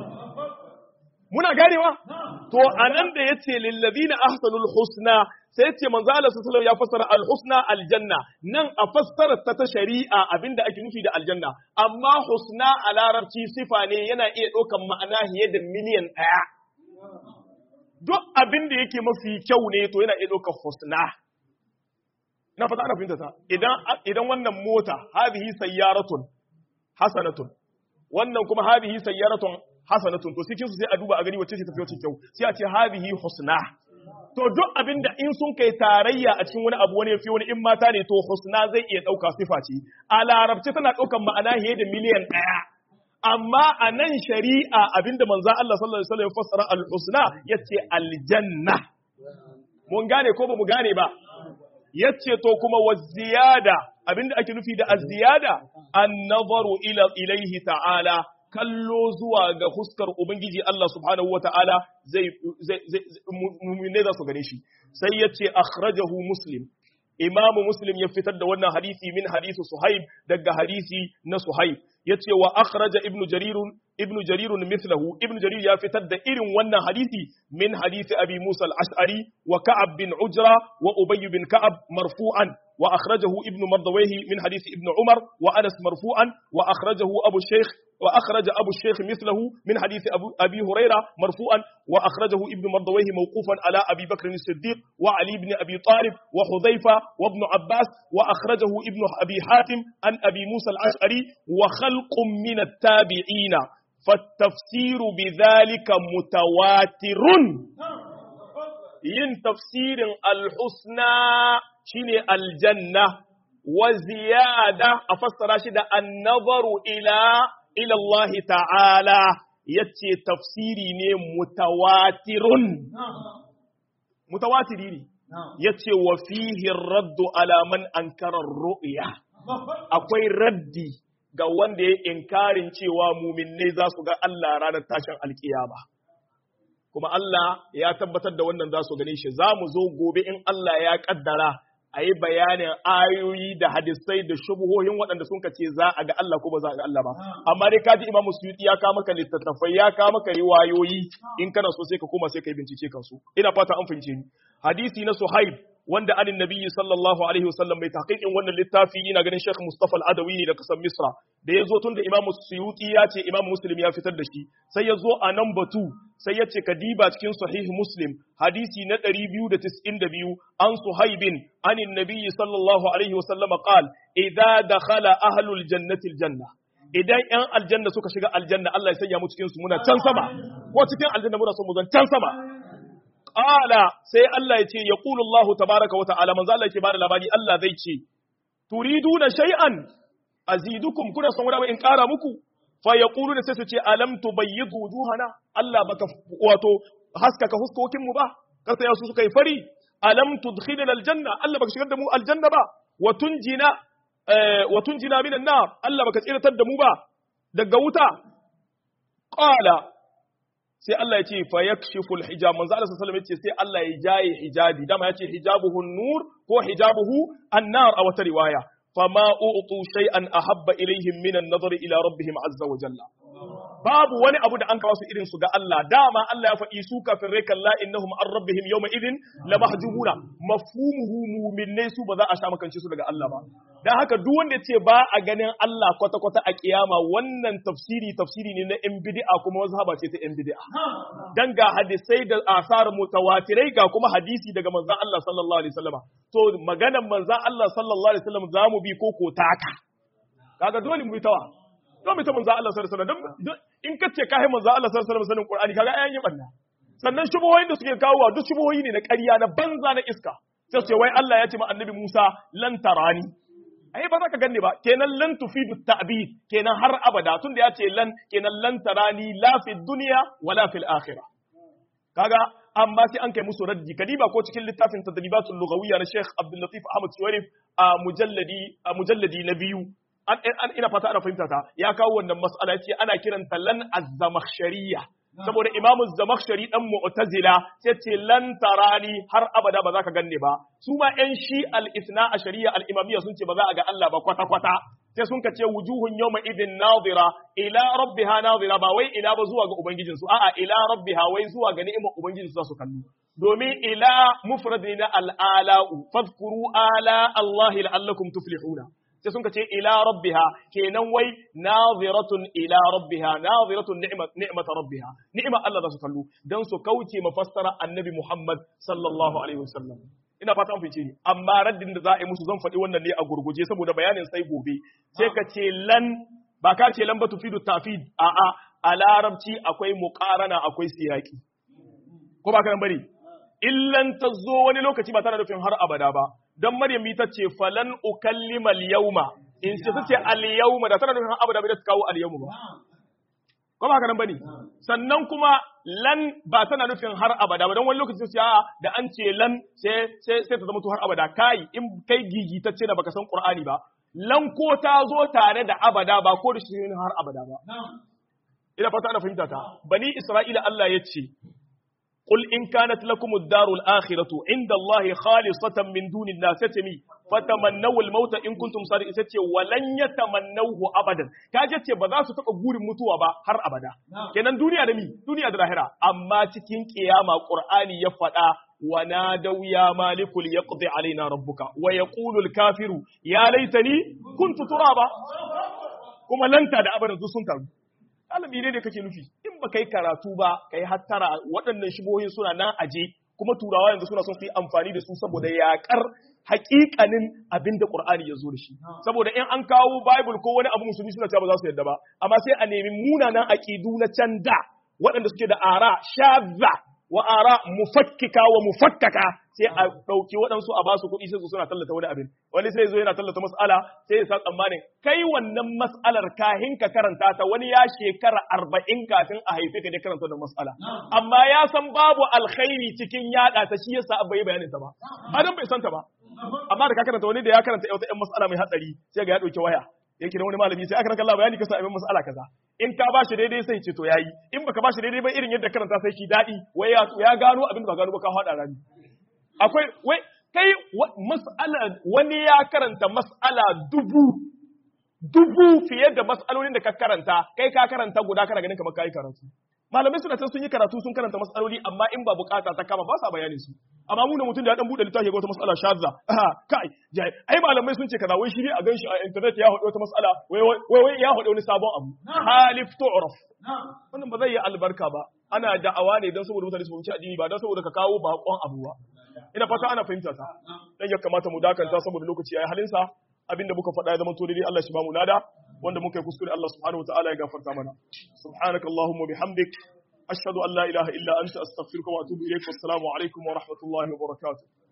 muna ganewa to anan da yace lillazina ahsanul husna sai yace manzo Allah sallallahu ya fassara al-husna aljanna nan a fassara ta ta shari'a abinda ake nufi da aljanna amma husna a larabci sifa ne yana iya ɗaukan ma'ana fiye da miliyan ɗaya duk abinda yake mafi kyau ne to yana iya ɗaukar husna na fata ana fahimta ta idan idan wannan mota hadhihi sayyaratun hasanatun wannan kuma hadhihi sayyaratun hasanatun to cikin su sai a duba a gani wacce ce tafi wacce kyau sai a ce hadhihi husna to duk abin da in sun kai tarayya a cikin wani abu wani yafi wani in mata ne to husna zai iya dauka sifa ce a larabci tana daukan ma'ana fiye da miliyan ɗaya amma a nan shari'a abinda manzo Allah sallallahu alaihi wasallam ya fassara al-husna yace aljanna mun gane ko ba mu gane ba yace to kuma wa ziyada abinda ake nufi da az-ziyada an-nazaru ila ilaihi ta'ala kallo zuwa ga huskar Ubangiji Allah subhanahu wa ta'ala zai mummune za su gane shi, sai ya ce, akhrajahu Muslim, imamu Muslim ya fitar da wannan hadisi min hadisi Suhaib daga hadisi na Suhaib, ya ce wa akhraja ibnu jarirun ibnu jarirun mithlahu ibnu jarir ya fitar da irin wannan hadisi min hadisi abi Musa al-Ash'ari wa Ka'ab bin Ujra wa Ubay bin Ka'ab marfu'an wa akhrajahu ibnu Mardawayhi min hadisi ibnu Umar wa Anas marfu'an wa akhrajahu Abu Shaykh وأخرج أبو الشيخ مثله من حديث أبو أبي هريرة مرفوعا وأخرجه ابن مردويه موقوفا على أبي بكر الصديق وعلي بن أبي طالب وحذيفة وابن عباس وأخرجه ابن أبي حاتم عن أبي موسى الأشعري وخلق من التابعين فالتفسير بذلك متواتر yin tafsirin alhusna shine aljanna wa ziyada a fassara shi da annazaru ila ila Allah ta'ala yace tafsiri ne mutawatirun mutawatiri ne yace wa fihi raddu ala man ankara ru'ya akwai raddi ga wanda ya inkarin cewa muminai za su ga Allah ranar tashin alkiyama kuma Allah ya tabbatar da wannan za su gane shi za mu zo gobe in Allah ya kaddara a yi bayanin ayoyi da hadisai da shubuhohin waɗanda sun ce za a ga Allah ko ba za a ga Allah ba amma dai kaji Imam Suyuti ya kawo maka littattafai ya kawo maka riwayoyi in kana so sai ka koma sai ka yi bincike kansu ina fata an fahimce ni hadisi na Suhaib wanda anin nabiyyi sallallahu alaihi wasallam mai tahqiqin wannan littafi ina ganin Sheikh Mustafa Al-Adawi ne da kasar Misra da ya zo tun da Imam Suyuti ya ce Imam Muslim ya fitar da shi sai ya zo a nan batu sai ya ce kadiba cikin sahih Muslim hadisi na 292 an Suhaibin anin nabiyyi sallallahu alaihi wasallam qal idza dakhala ahlul jannati aljanna idan ‘yan aljanna suka shiga aljanna Allah ya sanya mu cikin su muna can sama, ko cikin aljanna muna son mu zan can sama. Ƙala sai Allah ya ce, ya ƙulu Allah tabaraka wa ta'ala, manzo Allah ke bada labari Allah zai ce, Turidu na shay'an, azidukum kuna son wani in ƙara muku, fa yaquluna sai su ce alam tubayyid wujuhana Allah baka wato haskaka huskokin mu ba kasa ya su suka yi fari alam tudkhilna aljanna Allah baka shigar da mu aljanna ba wa tunjina wa tunjina minan nar Allah baka tsiratar da mu ba daga wuta qala sai Allah ya ce fa yakshifu alhijab manzo Allah sallallahu alaihi wasallam ya ce sai Allah ya jaye hijabi dama ya ce hijabuhu nur ko hijabuhu an-nar a wata riwaya fama u'tu shay'an ahabba ilaihim min an-nazar ila rabbihim azza wa jalla babu wani abu da an kawo su irin su ga Allah dama Allah ya faɗi su kafin rai kalla innahum an rabbihim yawma idin la mahjubuna mafhumuhu mu'minai su ba za a sha makance su daga Allah ba dan haka duk wanda ya ce ba a ganin Allah kwata kwata a kiyama wannan tafsiri tafsiri ne na yan bid'a kuma mazhaba ce ta yan bid'a dan ga hadisai da asar mutawatirai ga kuma hadisi daga manzon Allah sallallahu alaihi wasallam to maganar manzon Allah sallallahu alaihi wasallam zamu bi ko ko taka kaga dole mu bi tawa don ta manzo Allah sallallahu alaihi wasallam in ka ce kai manzo Allah sallallahu alaihi wasallam Qur'ani kaga ayan yi banna sannan shubuhoyin da suke kawo duk shubuhoyi ne na ƙarya na banza na iska sai su ce wai Allah ya ce ma annabi Musa lan tarani ai ba za ka ganni ba kenan lan tufidu ta'bid kenan har abada tunda ya ce lan kenan lan tarani la fi dunya wala fil akhirah kaga amma sai an kai musu raddi kadiba ko cikin littafin tadribatul lughawiyya na Sheikh Abdul Latif Ahmad Shuwairif a mujalladi a mujalladi na biyu an, an ina fata ana fahimta ta ya kawo wannan mas'ala yace ana kiranta lan az-zamakhshariyya saboda imamu zamakhshari dan mu'tazila sai ce lan tarani har abada ba za ka ganne ba su ma yan shi al-ithna ashariya al-imamiyya sun ce ba za a ga Allah ba kwata kwata sai sun ka ce wujuhun yawma idin nadira ila rabbiha nadira ba wai ila ba zuwa ga ubangijinsu a'a ila rabbiha wai zuwa ga ni'imar ubangijinsu za su kallo domin ila mufrad ne na al-ala'u fadhkuru ala Allah la'allakum tuflihuna sai sun ce ila rabbiha kenan wai naziratun ila rabbiha naziratun ni'mat ni'mat rabbiha ni'ma Allah za su kallo dan su kauce mafassara annabi Muhammad sallallahu alaihi wasallam ina fata an fice ni amma raddin da za a yi musu zan faɗi wannan ne a gurguje saboda bayanin sai gobe sai ka ce lan ba ka ce lan ba tufidu tafid a a a larabci akwai muqarana akwai siyaki ko ba ka nan bane illan ta zo wani lokaci ba tana nufin har abada ba don Maryam ita ce falan ukallima al-yawma in ce ta ce al-yawma da tana nufin har abada bai ta kawo al-yawma ba ko ba haka nan bane sannan kuma lan ba tana nufin har abada ba don wani lokaci sai a da an ce lan sai sai sai ta zama to har abada kai in kai gigitacce da baka san Qur'ani ba lan ko ta zo tare da abada ba ko da shi har abada ba ina fata ana fahimta ta bani Isra'ila Allah ya ce قل إن كانت لكم الدار الآخرة عند الله خالصة من دون الناس تتمي فتمنوا الموت إن كنتم صادقين ستي ولن يتمنوه أبدا كاجت بذا ستبقى غور متوا با هر أبدا كنن دنيا دمي دنيا دلاهرة أما تكين قيامة قرآن يفتا ونادوا يا مالك ليقضي علينا ربك ويقول الكافر يا ليتني كنت ترابا كما لن تدع أبدا سنتر alami ne da kake nufi in ba kai karatu ba kai hattara waɗannan shibohin suna nan aje kuma turawa yanzu suna son su yi amfani da su saboda yaƙar haƙiƙanin abin da Qur'ani ya zo da shi saboda in an kawo Bible ko wani abu musulmi suna cewa ba za su yarda ba amma sai a nemi munanan aqidu na can da waɗanda suke da ara shadza wa ara mufakkika wa mufakkaka sai a ɗauki waɗansu a basu kuɗi sai su suna tallata wani abin wani sai zo yana tallata mas'ala sai ya sa tsammanin kai wannan mas'alar kahin ka karanta ta wani ya shekara arba'in kafin a haife ka ne karanta da mas'ala amma ya san babu alkhairi cikin yaɗa ta shi yasa bai bayanin ta ba adam bai san ta ba amma da ka karanta wani da ya karanta wata ƴan mas'ala mai hatsari sai ga ya ɗauki waya ya kira wani malami sai aka raka Allah bayani kasa abin mas'ala kaza in ka bashi daidai sai ce to yayi in baka bashi daidai ba irin yadda karanta sai shi dadi wai ya ya gano abin da ba gano ba ka hada rami akwai wai kai mas'ala wani ya karanta mas'ala dubu dubu fiye da mas'alolin da ka karanta kai ka karanta guda kana ganin kamar kai karatu malamai suna can sun yi karatu sun karanta mas'aloli amma in ba bukata ta kama ba sa bayanin su amma mu da mutum da ya dan bude littafi ga wata mas'ala shadza aha kai jai ai malamai sun ce kaza wai shi ne a ganshi a internet ya hado wata mas'ala wai wai wai ya hado wani sabon abu halif tu'raf wannan ba zai yi albarka ba ana da'awa ne don saboda mutane su fahimci addini ba don saboda ka kawo bakon abu ba ina fata ana fahimta ta dan ya kamata mu dakanta saboda lokaci yayi halinsa abinda muka faɗa ya zama to dai Allah shi ba mu lada wanda muka yi kuskure Allah subhanahu wataala ya gafarta mana subhanakallahumma bihamdik ashhadu an la ilaha illa anta astaghfiruka wa atubu ilaik wassalamu alaikum wa rahmatullahi wa barakatuh